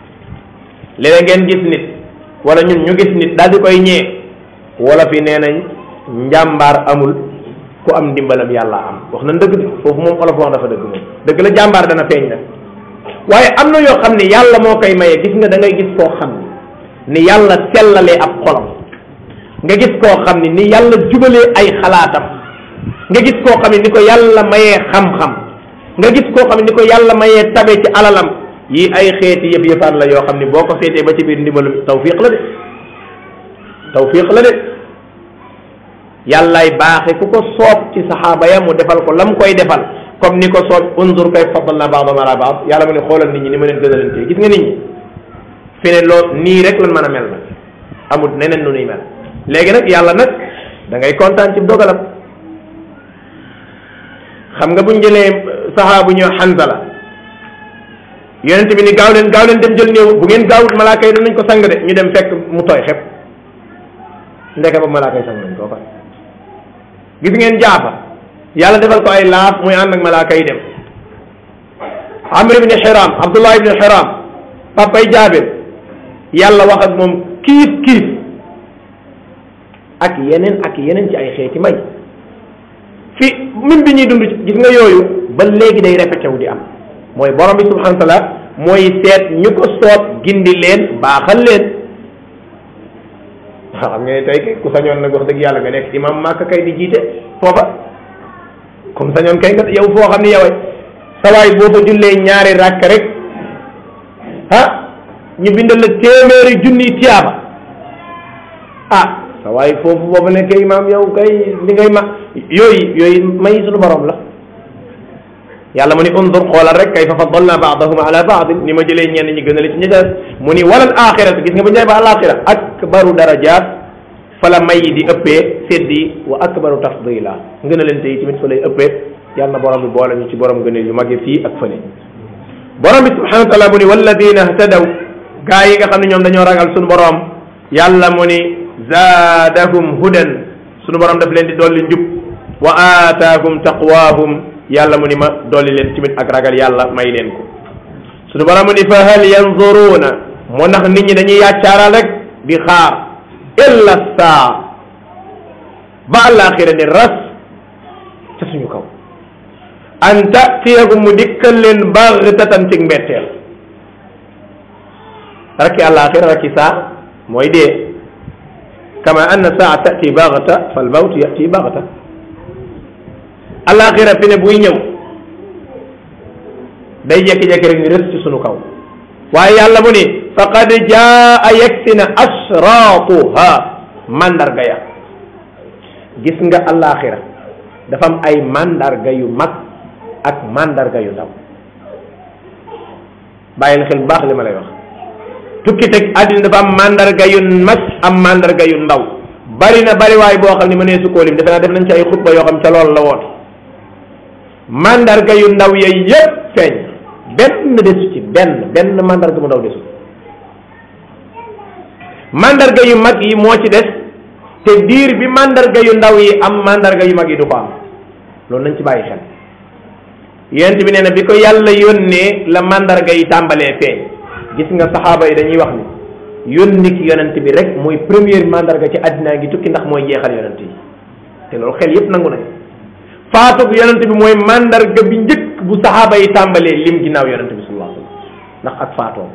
léeg ngeen gis nit wala ñun ñu gis nit daal di koy ñee wala fi nee nañ njàmbaar amul ku am ndimbalam yàlla am wax na dëgg de foofu moom olof wax dafa dëgg moom dëgg la jàmbaar dana feeñ nag waaye am na yoo xam ne yàlla moo koy maye gis nga da ngay gis koo xam ni yàlla sellalee ab xolam nga gis koo xam ni ni yàlla jubalee ay xalaatam nga gis koo xam ne ni ko yàlla mayee xam-xam nga gis koo xam ne ni ko yàlla mayee tabe ci alalam yi ay xeeti yëf yëfaan la yoo xam ne boo ko seetee ba ci biir ndimbalu tawfiq la de tawfiq la de yàllaay baaxe ku ko soob ci saxaaba ya mu defal ko lam koy defal comme ni ko soob unzur kay faddalna ba'dahum ala ba'd yàlla mu ne xoolal nit ñi ni ma leen gënalantee gis nga nit ñi fi ne loo nii rek lan mën a mel nag amut neneen nu nuy mel léegi nag yàlla nag da ngay kontaan ci dogalam xam nga buñ jëlee saxaabu ñëw Hanzala yonent bi ni gaaw leen gaaw leen dem jël néew bu ngeen gaawut malaaka yi danañ ko sang de ñu dem fekk mu tooy xepp ndeke ba malaaka yi sang nañ koo fa gis ngeen jaafa yàlla defal ko ay laaf muy ànd ak malaaka yi dem amr ibni xiram abdullah ibni xiram papay jaabir yàlla wax ak moom kiif kiif ak yeneen ak yeneen ci ay xeeti may fi min bi ñuy dund gis nga yooyu ba léegi day répété wu di am mooy borom bi subhanahu wa taala mooy seet ñu ko soob gindi leen baaxal leen waaw xam nga ne tey kay ku sañoon nag wax dëgg yàlla nga nekk imam màkk kay di jiite foofa comme sañoon kay nga yow foo xam ne yow sawaay boo fa jullee ñaari ràkk rek ah ñu bindal la téeméeri junni tiyaaba ah sawaay foofu boobu nekk imaam yow kay li ngay ma yooyu yooyu may suñu borom la yàlla mu ni undur xoolal rek kayfa faddalna baadahum ala baadin ni ma jëlee ñenn ñi gën a li ci ñi des mu ni walal axiratu gis nga bu ñëwee ba alaxira akbaru darajat fa la may di ëppee seddi wa akbaru tafdila ngën a leen tey tamit fa lay ëppee yàlla na borom bi boole ñu ci borom gëneel yu magee fii ak fële borom bi subhanahu wa taala mu ni walladina htadaw gaa yi nga xam ne ñoom dañoo ragal suñu borom yàlla mu ni zaadahum hudan suñu borom daf leen di dolli njub wa aataahum taqwaahum yàlla mu ni ma dolli leen tamit ak ragal yàlla may leen ko suñu borom mu ni fa hal yanzuruuna moo ndax nit ñi dañuy yàccaaral rek di xaar illa saa ba àllaaxira ni ras ca suñu kaw an tatiyahum mu dikkal leen baghtatan ci mbetteel rakki àllaaxira rakki saa mooy dee kama anna saa tati baghta fal mawt yati baghta àllaaxira fi ne buy ñëw day jekki-jekki rek ni rës ci sunu kaw waaye yàlla mu ni faqad jaa yegsi na asraatuha mandarga ya gis nga àllaaxira dafa am ay mandarga yu mag ak mandarga yu ndaw bàyyil xel bu baax li ma lay wax tukki teg àddina dafa am mandarga yu mag am mandarga yu ndaw bari na bari waay boo xam ne mënee su koo lim defe naa def nañ ci ay xutba yoo xam ca loolu la woot mandarga yu ndaw yooyu yépp feeñ benn desu ci benn benn mandarga mu ndaw desu mandarga yu mag yi moo ci des te diir bi mandarga yu ndaw yi am mandarga yu mag yi du ko am loolu nañ ci bàyyi xel yonent bi nee na bi ko yàlla yónnee la mandarga yi tàmbalee feeñ gis nga saxaaba yi dañuy wax ni yónni ki yonent bi rek mooy première mandarga ci àddinaa ngi tukki ndax mooy jeexal yonent yi te loolu xel yépp nangu nañ faatug yonent bi mooy mandarga bi njëkk bu saxaaba yi tàmbalee lim ginnaaw yonent bi sallallahu alayhi wasallam ndax ak faatoom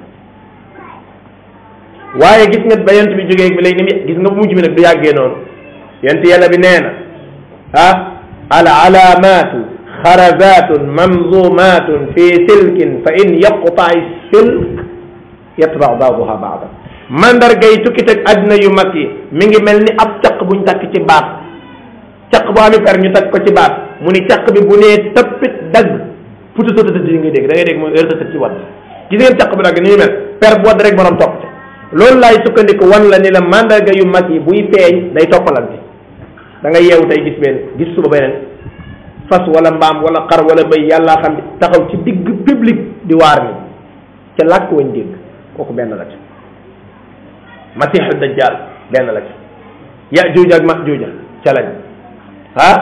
waaye gis nga ba yonent bi jógee bi léegi ni mu gis nga bu mujj bi nag du yàggee noonu yonent yàlla bi nee na ah al alaamatu xarazatun mamzumatun fi silkin fa in yaqta'i silk yatba baaduha baada mandarga yi tukki teg àddina yu mag yi mi ngi mel ni ab caq buñ takk ci baat caq bu ami per ñu takk ko ci baat mu ni caq bi bu nee tëppit dagg pututatati yi ngay dégg da ngay dégg mooy heure ci wadd gis ngeen caq bi dagg ni ñu mel per bu wadd rek borom topp ca loolu laay sukkandiku wan la ni la mandarga yu mag yi buy feeñ day toppalante da nga yeewu tey gis benn gis suba beneen fas wala mbaam wala xar wala bëy yàllaa xam taxaw ci digg public di waar ni ca làkk wañ dégg kooku benn la ca masiixu dajjal benn la ca yajuuja ak majuuja ca lañ ah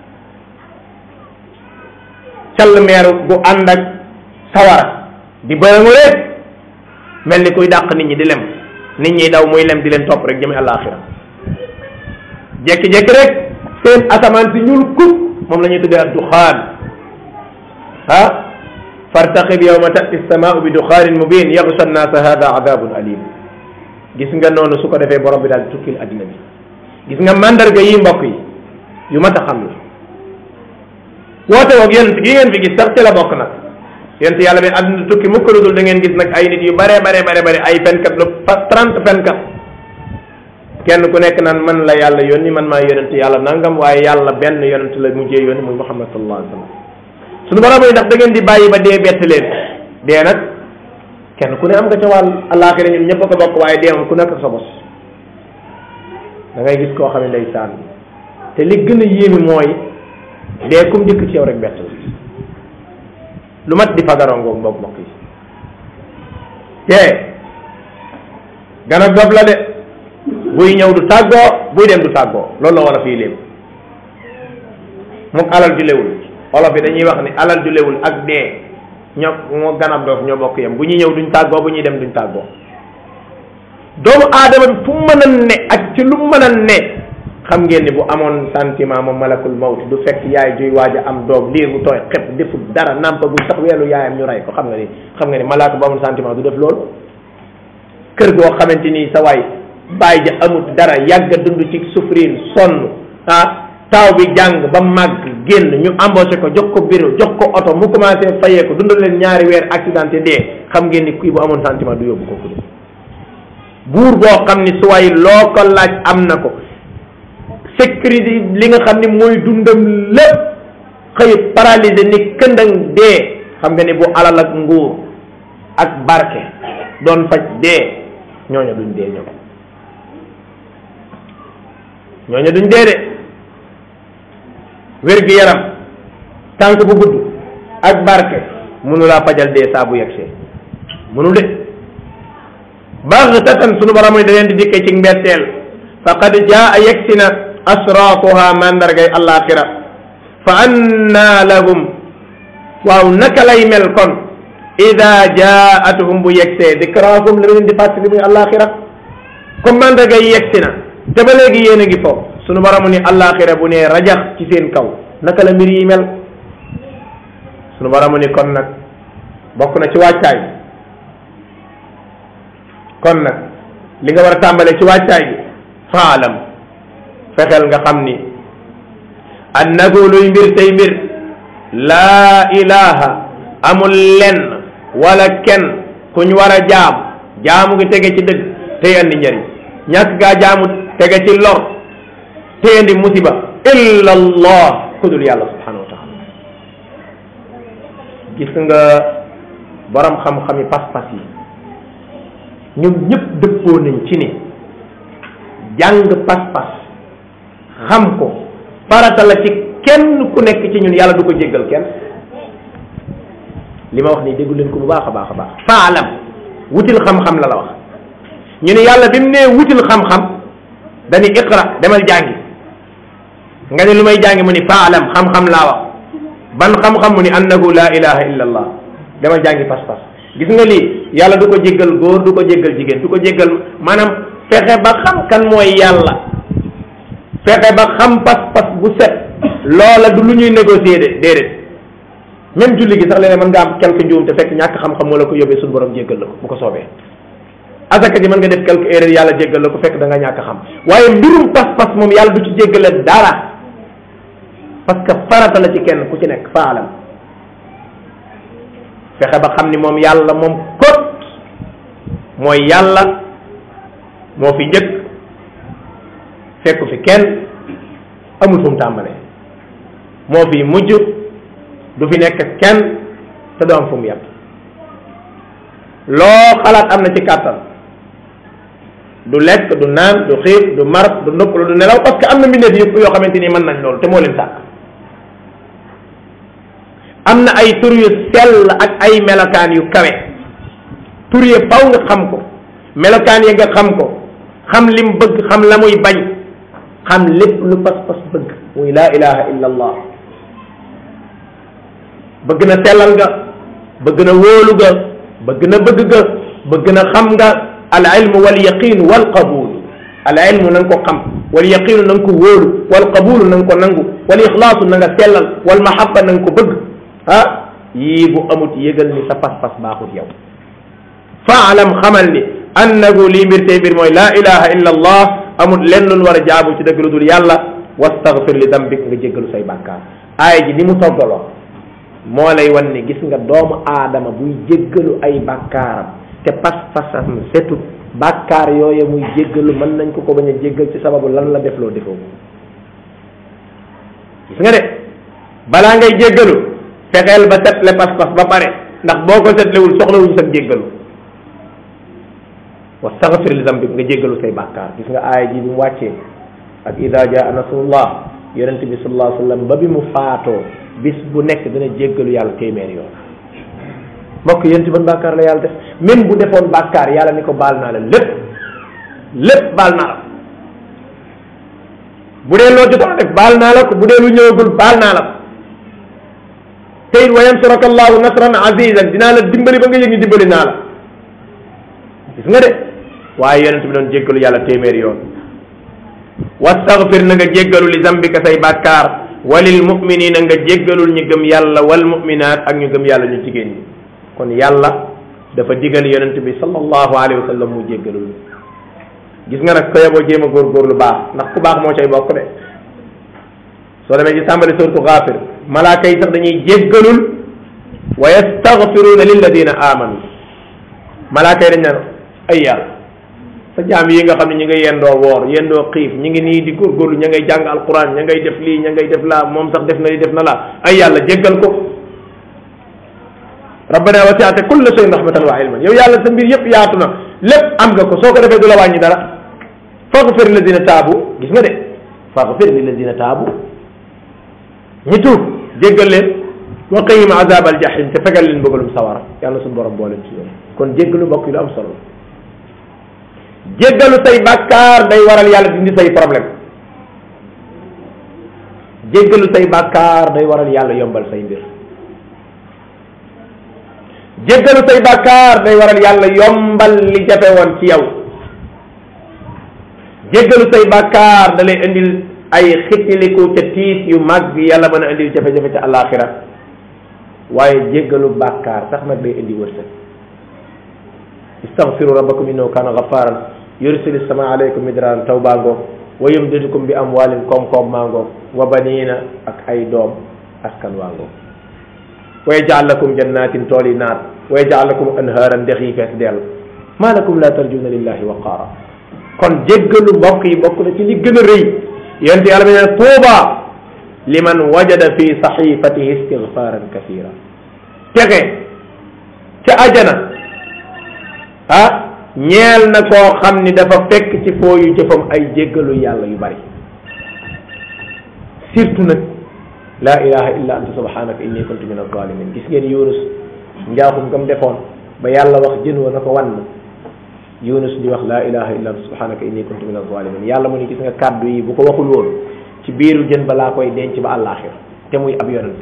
call meer gu ànd ak sawara di bërangu rek mel ni kuy dàq nit ñi di lem nit ñi daw muy lem di leen topp rek jëme àllaaxira jekki-jekki rek seen asamaan si ñuul kub moom la ñuy tuddee ak duxaan ah fartaqib yawma tati samaau bi duxaanin mubin yaxsha annaasa hada adabun alim gis nga noonu su ko defee borom bi daal di tukkil addina bi gis nga mandarga yi mbokk yi yu mat a xam la woote woog yonent gi ngeen fi gis sax ci la bokk nag yonent yàlla bi addina tukki mukk lu dul da ngeen gis nag ay nit yu bare bare bare bare ay fenkat lu fa trente fenkat kenn ku nekk naan man la yàlla yónni man maa yonent yàlla nangam waaye yàlla benn yonent la mujjee yónni muy muhammad sallallahu alayhi wa sallam suñu borom yi ndax da ngeen di bàyyi ba dee bett leen dee nag kenn ku ne am nga ca wàll àllaaxira ñun ñëpp a ko bokk waaye dee moom ku nekk sa bos da ngay gis koo xam ne ndeysaan te li gën a yéemi mooy dee kum dikk ci yow rek bett la lu mat di fagaroo ngoog mbokk mbokk yi te gan ak dof la de buy ñëw du tàggoo buy dem du tàggoo loolu la wala fii lépp mook alal ju lewul olof yi dañuy wax ni alal ju lewul ak dee ñoo moo ganab doof ñoo bokk yem bu ñuy ñëw duñ tàggoo bu ñuy dem duñ tàggoo doomu aadama bi fu mën a ne ak ci lu mën a ne xam ngeen ni bu amoon sentiment moom malakul mawt du fekk yaay juy waaj a am doom liir bu tooy xep deful dara nàmpagul sax weelu yaayam ñu rey ko xam nga ni xam nga ni malaaka bu amoon sentiment du def loolu kër goo xamante ni sa waay bàyyi ja amut dara yàgg a dund ci souffrir sonn ah taaw bi jàng ba màgg génn ñu embauché ko jox ko bureau jox ko oto mu commencé fayee ko dundal leen ñaari weer accidenté dee xam ngeen ni kii bu amoon sentiment du yóbbu kooku de buur boo xam ni su way loo ko laaj am na ko sécurité li nga xam ni mooy dundam lépp xëy paralysé ni këndang dee xam nga ni bu alal ak nguur ak barke doon faj dee ñooñu duñ dee ñoom ñooñu duñ dee de wér gi yaram tànk bu gudd ak barke mënu laa fajal dee saa bu yegsee mënu de baxtatan sunu borom ni da leen di dikkee ci mbetteel faqad jaa yegsi na asraafuha mandargay alaxira fa anna lahum waaw naka lay mel kon ida jaatuhum bu yegsee dikraahum la leen di fàttali muy alaxira comme mandargay yegsi na te ba léegi yéen a ngi foofu sunu borom ni alaxira bu ne rajax ci seen kaw naka la mbir yi mel sunu borom ni kon nag bokk na ci wàccaay kon nag li nga war a tàmbalee ci wàccaay gi faalam fexeel nga xam ni annahu luy mbir tey mbir laa ilaha amul lenn wala kenn kuñ war a jaam jaamu ngi tege ci dëgg tey andi njëriñ ñàkk gaa jaamu tege ci lor tey andi musiba illa allah ku dul yàlla subhanahu wa taala gis nga borom xam-xami pas-pas yi ñoom ñëpp dëppoo nañ ci ni jàng pas-pas xam ko farata la ci kenn ku nekk ci ñun yàlla du ko jéggal kenn li ma wax nii déggu leen ko bu baax a baax a baax faalam wutil xam-xam la la wax ñu ne yàlla bi mu nee wutil xam-xam dañu iqra demal jàngi nga ne lu may jàngi mu ni faalam xam-xam laa wax ban xam-xam mu ni annahu la ilaha illa allah demal jàngi pas-pas gis nga lii yàlla du ko jéggal góor du ko jéggal jigéen du ko jéggal maanaam fexe ba xam kan mooy yàlla fexe ba xam pas-pas bu set loola du lu ñuy négocier de déedéet même julli gi sax léeg mën nga am quelque njuum te fekk ñàkk xam-xam moo la ko yóbbee suñu borom jéggal la ko bu ko soobee asaka ji mën nga def quelque erreur yàlla jéggal la ko fekk da nga ñàkk xam waaye mbirum pas-pas moom yàlla du ci jéggale dara parce que farata la ci kenn ku ci nekk faalam fexe ba xam ni moom yàlla moom kot mooy yàlla moo fi njëkk fekku fi kenn amul fu mu tàmbalee moo fi mujj du fi nekk kenn te du am fu mu yem loo xalaat am na ci kàttan du lekk du naan du xiif du mar du noppalu du nelaw parce que am na mbindeef yëpp yoo xamante ni mën nañ loolu te moo leen sàkk am na ay tur yu sell ak ay melokaan yu kawe tur yi faw nga xam ko melokaan yi nga xam ko xam lim bëgg xam la muy bañ xam lépp lu pas-pas bëgg muy laa ilaha illa allah bëgg na sellal nga bëgg na wóolu nga bëgg na bëgg nga bëgg na xam nga al ilmu wal yaqin wal qabul al ilmu na nga ko xam wal yaqinu na nga ko wóolu wal qabulu na nga ko nangu wal ixlaasu na nga sellal wal mahabba na nga ko bëgg ah yii bu amut yëgal ni sa pas-pas baaxut yow faalam xamal ni annahu lii mbir tey mbir mooy laa ilaha illa allah amut lenn lu war a jaabu ci dëgg lu dul yàlla wastaghfir li dambik nga jéggalu say bàkkaar aaya ji ni mu toggaloo moo lay wan ni gis nga doomu aadama buy jéggalu ay bàkkaaram te pas-pasam setut bàkkaar yooye muy jéggalu mën nañ ko ko bañ a jéggal ci sababu lan la def loo defoo gis nga de balaa ngay jéggalu fexeel ba setle pas-pas ba pare ndax boo ko setlewul soxlawuñ sa jéggalu wastaghfir li dambik nga jéggalu say bàkkaar gis nga aaya ji bi mu wàccee ak ida jaa nasrullah yonent bi sallallahu alayhi wa sallam ba bi mu faatoo bis bu nekk dana jéggalu yàlla téeméer yoon mbokk yonent ban bàkkaar la yàlla def même bu defoon bàkkaar yàlla ni ko baal naa la lépp lépp baal naa la bu dee loo jotoon def baal naa la ko bu dee lu ñëwagul baal naa la ko te it wa yansuraka allahu nasran azizan dinaa la dimbali ba nga yëg ni dimbali naa la gis nga de waaye yonent bi doon jéggalu yàlla téeméer yoon wastaghfir na nga jéggalu li zambika say bàkkaar walil muminina nga jéggalul ñu gëm yàlla wal muminat ak ñu gëm yàlla ñu jigéen ñi kon yàlla dafa digal yonent bi sallallahu alayhi wa sallam mu jéggalul gis nga nag ko yeboo jéem a góorgóorlu baax ndax ku baax moo cay bokk de soo demee ci tàmbali suratu Ghafir malaaka yi sax dañuy jéggalul wa yastaghfiruna lilladina amanu malaaka yi dañ naan ay yàlla sa jaam yi nga xam ne ñi ngay yendoo woor yendoo xiif ñi ngi nii di góorgóorlu ña ngay jàng alquran ña ngay def lii ña ngay def laa moom sax def na li def na laa ay yàlla jéggal ko rabbana wasi'ta kulla shay'in rahmatan wa ilman yow yàlla sa mbir yëpp yaatu na lépp am nga ko soo ko defee du la wàññi dara faghfir lilladina taabu gis nga de faghfir lilladina taabu ñi tuub jéggal leen wa qihim azab al jahim te fegal leen bëggalum sawara yàlla suñu borom boo leen ci yoon kon jéggalu mbokk yi lu am solo jéggalu say bàkkaar day waral yàlla dindi say problème jéggalu say bàkkaar day waral yàlla yombal say mbir jéggalu say bàkkaar day waral yàlla yombal li jafe woon ci yow jéggalu say bàkkaar da lay indil ay xitiliku ca tiis yu mag yàlla mën a indil jafe-jafe ca alaxira waaye jéggalu bàkkaar sax nag day indi wërsëg istaghfiru rabbakum innahu kana ghafaran yursili sama alaykum midraran taw baa ngoog wa yumdidukum bi amwalin koom-koom maa ngoog wa banina ak ay doom askan waa ngoog wa yaj'al lakum jannatin tool yi naat wa yaj'al lakum anhaaran ndex yi fees dell maa lakum la tarjuna lillahi waqaara kon jéggalu mbokk yi bokk na ci li gën a rëy yonent yàlla bi ne tuuba liman wajada fi saxifatihi istigfaran kathira texe ca ajana ah ñeel na koo xam ni dafa fekk ci fooyu jëfam ay jéggalu yàlla yu bari surtout nag la ilaha illa anta subhanaka inni kuntu min alzalimin gis ngeen yunus njaaxum gam defoon ba yàlla wax jën wa na ko wan yunus di wax la ilaha illa anta subhanaka inni kuntu min alzalimin yàlla mu ni gis nga kàddu yi bu ko waxul woon ci biiru jën ba laa koy denc ba àllaaxir te muy ab yonent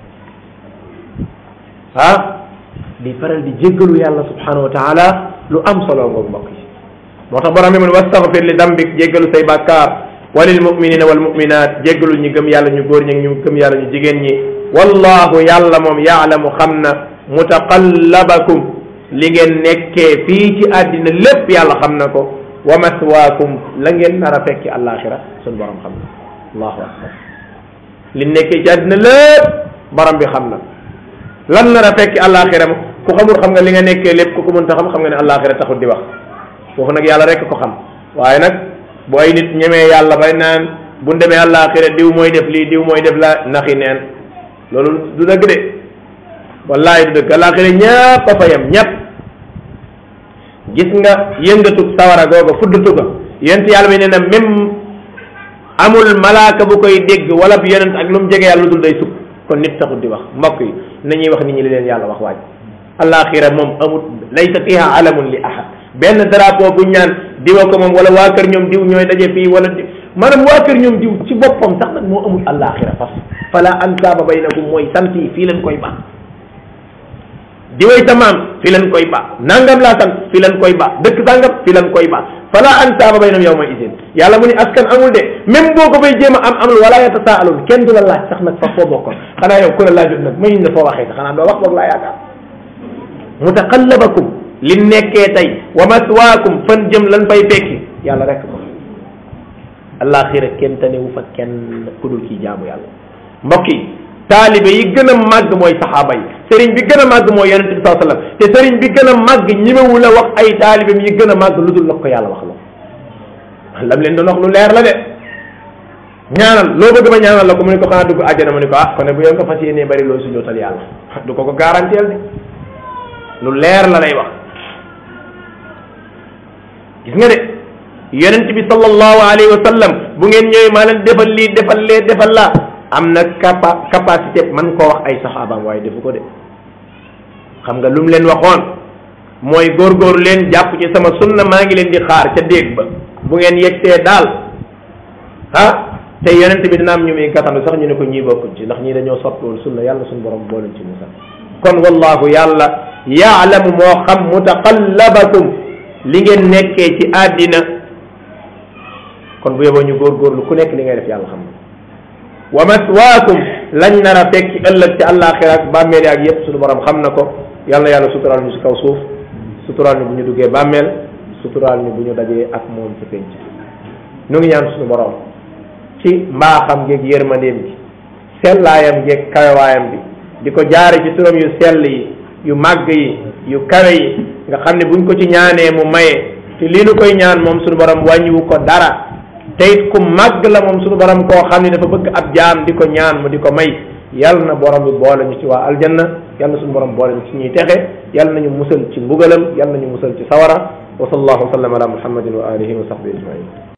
ah di faral di jéggalu yàlla subhanahu wa taala lu am solo ngoog mbokk yi moo tax borom bi mu ne wastaghfir li dambik jéggalu say bàkkaar walil muminina wal muminat jéggalu ñu gëm yàlla ñu góor ñi ñu gëm yàlla ñu jigéen ñi wallahu yàlla moom yaalamu xam na mutaqallabakum li ngeen nekkee fii ci àddina lépp yàlla xam na ko wa maswaakum la ngeen nar a fekki àllaaxira suñ borom xam na allahu akbar li nekkee ci àddina lépp borom bi xam na lan nar a fekki àllaaxira ma ku xamul xam nga li nga nekkee lépp ku ko mënta xam xam nga ne àllaaxira taxul di wax foofu nag yàlla rek ko xam waaye nag bu ay nit ñemee yàlla bay naan bu demee àllaaxira diw mooy def lii diw mooy def la naxi neen loolu du dëgg de wallahi du dëgg àllaaxira ñëpp a fa yem ñëpp gis nga yëngatu sawara googa fuddatu ga yent yàlla bi nee na même amul malaaka bu koy dégg wala bi yonent ak lu mu jege yàlla lu dul day sukk kon nit taxul di wax mbokk yi nañuy wax nit ñi li leen yàlla wax waaj àllaaxira moom amul laysa fiha alamun li ahad benn drapeau buñ ñaan diwa ko moom wala waa kër ñoom diw ñooy daje fii wala di maanaam waa kër ñoom diw ci boppam sax nag moo amul àllaaxira fas fala ansaaba baynakum mooy sant yi fii leen koy baax diway sa maam fii leen koy baax nangam laa sant fii leen koy baax dëkk sangam fii leen koy baax fala ansaaba baynahum yawma idin yàlla mu ni askan amul de même boo ko fay jéem a am amul wala yatasaalun kenn du la laaj sax nag fa foo bokkoon xanaa yow ku la laajut nag mayuñ la foo waxee sax xanaa doo wax boog laa yaakaar mutaqallabakum li nekkee tey wa maswaakum fan jëm lan fay fekki yàlla rek ko alaxira kenn tanewu fa kenn ku dul kii jaamu yàlla mbokk yi taalibe yi gën a màgg mooy saxaaba yi sëriñ bi gën a màgg mooy yonente bi saa sallam te sëriñ bi gën a màgg ñimewu la wax ay taalibeem yi gën a màgg lu dul la ko yàlla wax la lam leen doon wax lu leer la de ñaanal loo bëgg ma ñaanal la ko mu ne ko xanaa dugg àjjana mu ne ko ah kon ne bu yow nga fas yéenee bari loo sujootal yàlla du ko ko garanteel de lu leer la lay wax gis nga de yonent bi sallallahu alayhi wa sallam bu ngeen ñëwee maa leen defal lii defal lee defal laa am na capa capacité man koo wax ay saxaabaam waaye defu ko de xam nga lu mu leen waxoon mooy góorgóorlu leen jàpp ci sama sunna maa ngi leen di xaar ca déeg ba bu ngeen yegsee daal ah te yonent bi dina am ñu muy gàttandu sax ñu ne ko ñii bokkuñ ci ndax ñii dañoo sopp loolu sunna yàlla suñu borom boo leen ci musal kon wallahu yàlla yaalamu moo xam mutaqallabakum li ngeen nekkee ci àddina kon bu yeboo ñu góorgóorlu ku nekk li ngay def yàlla xam na wa maswaakum lañ nar a fekki ëllëg ci àllaaxira ak bàmmeel ak yépp suñu borom xam na ko yàlla na yàlla suturaal ñu si kaw suuf suturaal ñu bu ñu duggee bàmmeel suturaal ñu bu ñu dajee ak moom ci penc ñu ngi ñaan suñu borom ci mbaaxam geeg yërmandeem gi sellaayam geeg kawewaayam bi di ko jaare ci turam yu sell yi yu màgg yi yu kawe yi nga xam ne buñ ko ci ñaanee mu maye te lii nu koy ñaan moom suñu borom wàññiwu ko dara te it ku màgg la moom suñu borom koo xam ne dafa bëgg ab jaam di ko ñaan mu di ko may yal na borom bi boole ñu ci waa aljanna yal na suñu borom boole ñu ci ñuy texe yal nañu musal ci mbugalam yal nañu musal ci sawara wa sallallahu wa sallam ala muhammadin wa alihi wa sahbihi ajmain